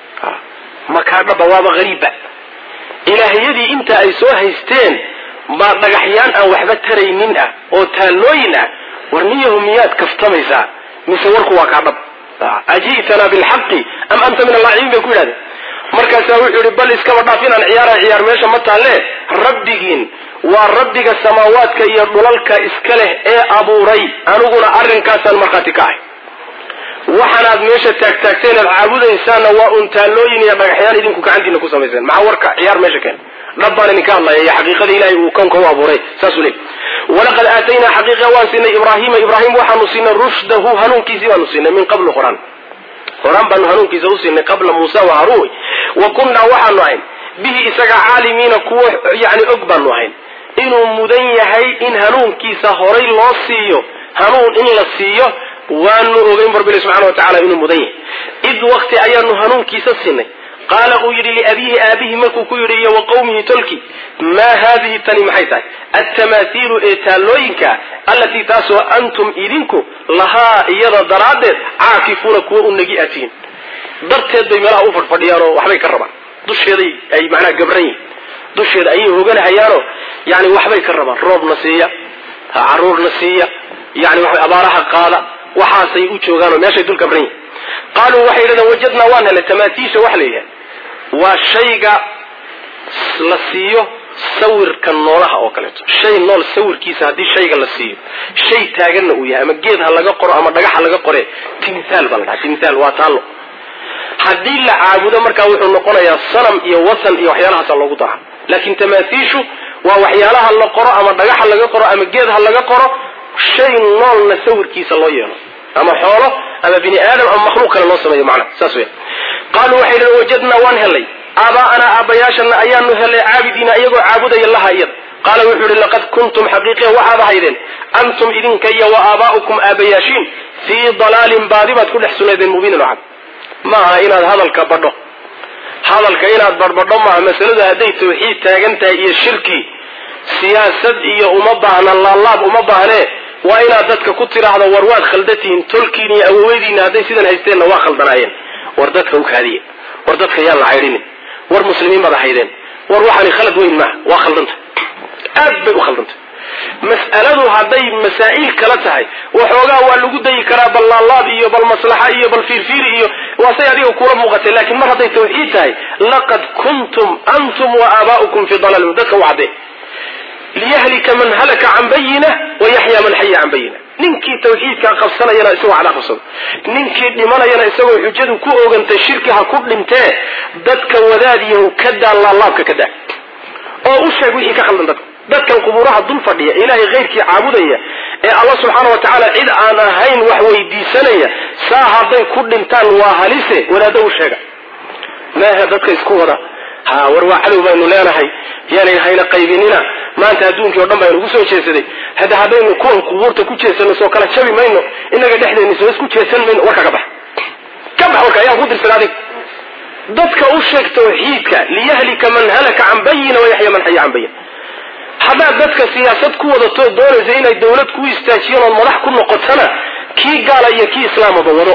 makaadhaba waaba hariibba ilaahyadii inta ay soo haysteen baa dhagaxyaan aan waxba taraynin ah oo taallooyin ah war niyahu miyaad kaftamaysaa mise warku waa kaa dhab aji'tana bilxaqi am anta min allaacibiin bay ku yidhahdeen markaasaa wuxuu yihi bal iskaba dhaaf inaan ciyaara ciyaar meesha ma taalle rabbigiin waa rabbiga samaawaadka iyo dhulalka iska leh ee abuuray aniguna arrinkaasaan markhaati ka ahay waxaanaad meesha taagtaagteen aad caabudaysaanna waa un taallooyin iyo dhagaxyaan idinku gacantiina ku samayseen maxaa warka ciyaar meesha keen dhab baan idinka hadlaya iyo xaqiiqada ilahay uu kownka u abuuray saasuu leey walaqad aataynaa xaqiiqa waan siinay ibraahiima ibraahim waxaanu siinay rushdahu hanuunkiisii baanu siinay min qablu horaan horaan baanu hanuunkiisa u siinay qabla muusa wa haruun wa kunnaa waxaanu ahayn bihi isaga caalimiina kuwo yani og baanu ahayn inuu mudan yahay in hanuunkiisa horay loo siiyo hanuun in la siiyo waanu ogeyn barbile subxana wa tacala inuu mudan yahay id wakti ayaanu hanuunkiisa siinay qaala uu yidhi liabiihi aabihi markuu ku yidhi iyo wa qawmihi tolki maa haadihi tani maxay tahay altamaahiilu ee taallooyinka allatii taasoo antum idinku lahaa iyada daraaddeed caakifuuna kuwa u nagi atiin darteed bay meelaha u fadhfadhiyaanoo waxbay ka rabaan dusheeday ay macnaha gabran yihin dusheeda ayay hoganahayaanoo yani waxbay ka rabaan roobna siiya caruurna siiya yani waxa abaaraha qaada waxaasay u joogaanoo meeshay dul gabran yihin qaaluu waxay yidhahdeen wajadnaa waan helay tamaatiisha waxa la yidhaha waa shayga la siiyo sawirka noolaha oo kaleeto shay nool sawirkiisa haddii shayga la siiyo shay taaganna uu yahay ama geed ha laga qoro ama dhagax ha laga qore timthaal baa la dhaha timthaal waa taallo haddii la caabudo markaa wuxuu noqonayaa sanam iyo wasan iyo waxyaalahaasa loogu dara laakiin tamaathiishu waa waxyaalaha la qoro ama dhagax ha laga qoro ama geed ha laga qoro shay noolna sawirkiisa loo yeelo ama xoolo ama bini aadam ama makhluuq kale loo sameeyo macnaha saas weya qaaluu waxay yidhahen wajadnaa waan helay aabaa'anaa aabbayaashana ayaanu helay caabidiina iyagoo caabudaya laha iyada qaala wuxuu yihi laqad kuntum xaqiiqiya waxaad ahaydeen antum idinka iyo wa aabaa'ukum aabayaashiin fii dalaalin baadi baad ku dhex sunaydeen mubiinin oo cad ma aha inaad hadalka badho hadalka inaad badhbadho maaha masaladu hadday tawxiid taagan tahay iyo shirki siyaasad iyo uma baahna laalaab uma baahnee waa inaad dadka ku tidhaahdo war waad khaldatihiin tolkiin iyo awoweydiina hadday sidan haysteenna waa khaldanaayeen war dadka u kaadiye war dadka yaan la caydhinin war muslimiin baad ahaydeen war waxaani khalad weyn maaha waa khaldanta aad bay u khaldantay mas'aladu hadday masaa'il kala tahay waxoogaa waa lagu dayi karaa bal laalaab iyo bal maslaxa iyo bal fiirfiiri iyo waa say adiga kula muuqatay laakiin mar hadday tawxiid tahay laqad kuntum antum wa aabaa'ukum fi dalaalin dadka u cadde liyahlika man halaka can bayina wa yaxya man xaya can bayina ninkii tawxiidkaa qabsanayana isagoo cada qabsado ninkii dhimanayana isagoo xujadu ku ogantay shirki ha ku dhintee dadka wadaadiyahu ka daa laalaabka ka daa oo u sheeg wixii ka khaldan dadka dadkan qubuuraha dul fadhiya ilaahay khayrkii caabudaya ee alla subxaana wa tacaala cid aan ahayn wax weydiisanaya saa hadday ku dhintaan waa halise wadaaddo u sheega maaha dadka isku wada ha war waa cadow baynu leenahay yaanay hayna qaybinina maanta adduunkii o dhan baa inugu soo jeesaday hadda haddaynu kuwan qubuurta ku jeesano soo kala jabi mayno inaga dhexdeenni soo isku jeesan mayno warka ka bax ka bax bax warka ayaan ku dirsan adig dadka u sheeg tawxiidka liyahlika man halaka can bayina wayaxya man xaya can bayin haddaad dadka siyaasad ku wadato doonaysa inay dawlad ku istaajiyeen ood madax ku noqotana kii gaala iyo kii islaamaba wado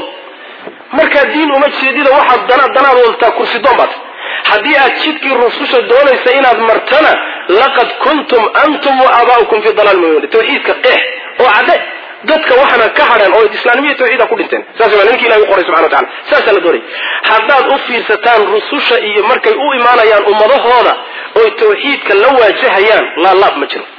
markaa diin uma jeedida waxaad dana danaad wadataa kursi doon baad haddii aad jidkii rususha doonaysa inaad martana laqad kuntum antum wa aabaa'ukum fi dalaal mubiin tawxiidka qeex oo cadde dadka waxaana ka hadheen oo islaanimiya tawxiida ku dhinteen saas waa ninki ilahi u qoray subxana watacala saasaa la doonaya haddaad u fiirsataan rususha iyo markay u imaanayaan ummadahooda oy tawxiidka la waajahayaan laalaab ma jiro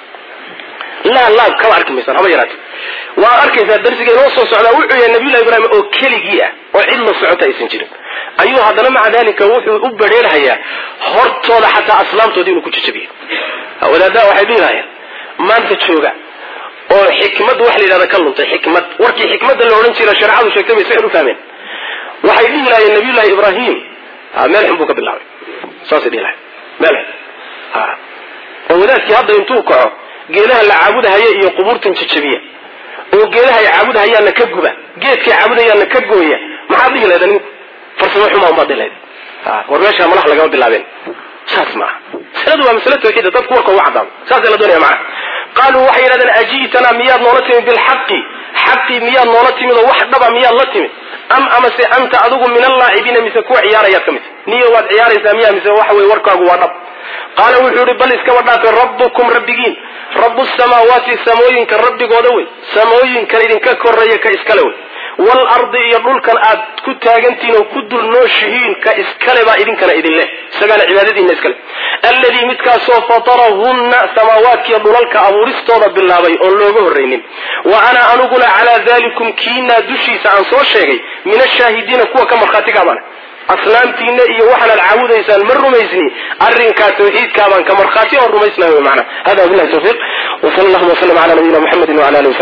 laalaab kama arki maysaan haba yaraate waa arkaysaa darsiga inoo soo socdaa wuxuu yahay nabiyullahi ibraahim oo keligii ah oo cid la socota aysan jirin ayuu haddana maca dalika wuxuu u badheerhayaa hortooda xataa aslaamtoodii inuu ku jajabiyo wadaadaha waxay dhihi lahayeen maanta jooga oo xikmad wax la yidhahda ka luntay xikmad warkii xikmadda la odhan jira shareecadu sheegtay bay sixir u fahmeen waxay dhihi lahayeen nabiyullahi ibraahim meel xun buu ka bilaabay saasay dhihi lahayen meel xun oo wadaadkii hadda intuu kaco geelaha la caabudahaya iyo qubuurtan jajabiya oo geelaha ay caabudahayaanna ka guba geedkay caabudayaanna ka gooya maxaad dhihi lahda ninku farsamo xumaa umaad dhihi lahd war meeshaa malaha lagama bilaabeen saas maaha masaladu waa masale tawxiida dadku warka uga caddaado saasa la doonaya macana qaaluu waxay yidhahdeen aji'tanaa miyaad noola timid bilxaqi xaqii miyaad noola timid oo wax dhaba miyaad la timid am amase anta adigu min allaacibiina mise kuwa ciyaarayaad ka mid niyo waad ciyaaraysaa miya mise waxa weye warkaagu waa dhab qaala wuxuu yihi bal iskaba dhaafe rabbukum rabbigiin rabu samaawaati samooyinka rabbigooda wey samooyinkan idinka koreeya ka iskale wey waalardi iyo dhulkan aad ku taagantihiin oo ku dul nooshihiin ka iskale baa idinkana idin leh isagaana cibaadadiina iskale alladii midkaasoo fatarahunna samaawaadkiiyo dhulalka abuuristooda bilaabay oon looga horraynin wa ana aniguna calaa dalikum kiinaa dushiisa aan soo sheegay min ashaahidiina kuwa ka markhaatigaabana asnaamtiina iyo waxaanaad caabudaysaan ma rumaysni arrinkaa tawxiidkaabaan ka markhaati oo rumaysnahay wy maana hada wabillahi tawfiiq wsala allahuma wslam ala nabiyina muxamedi wala alihi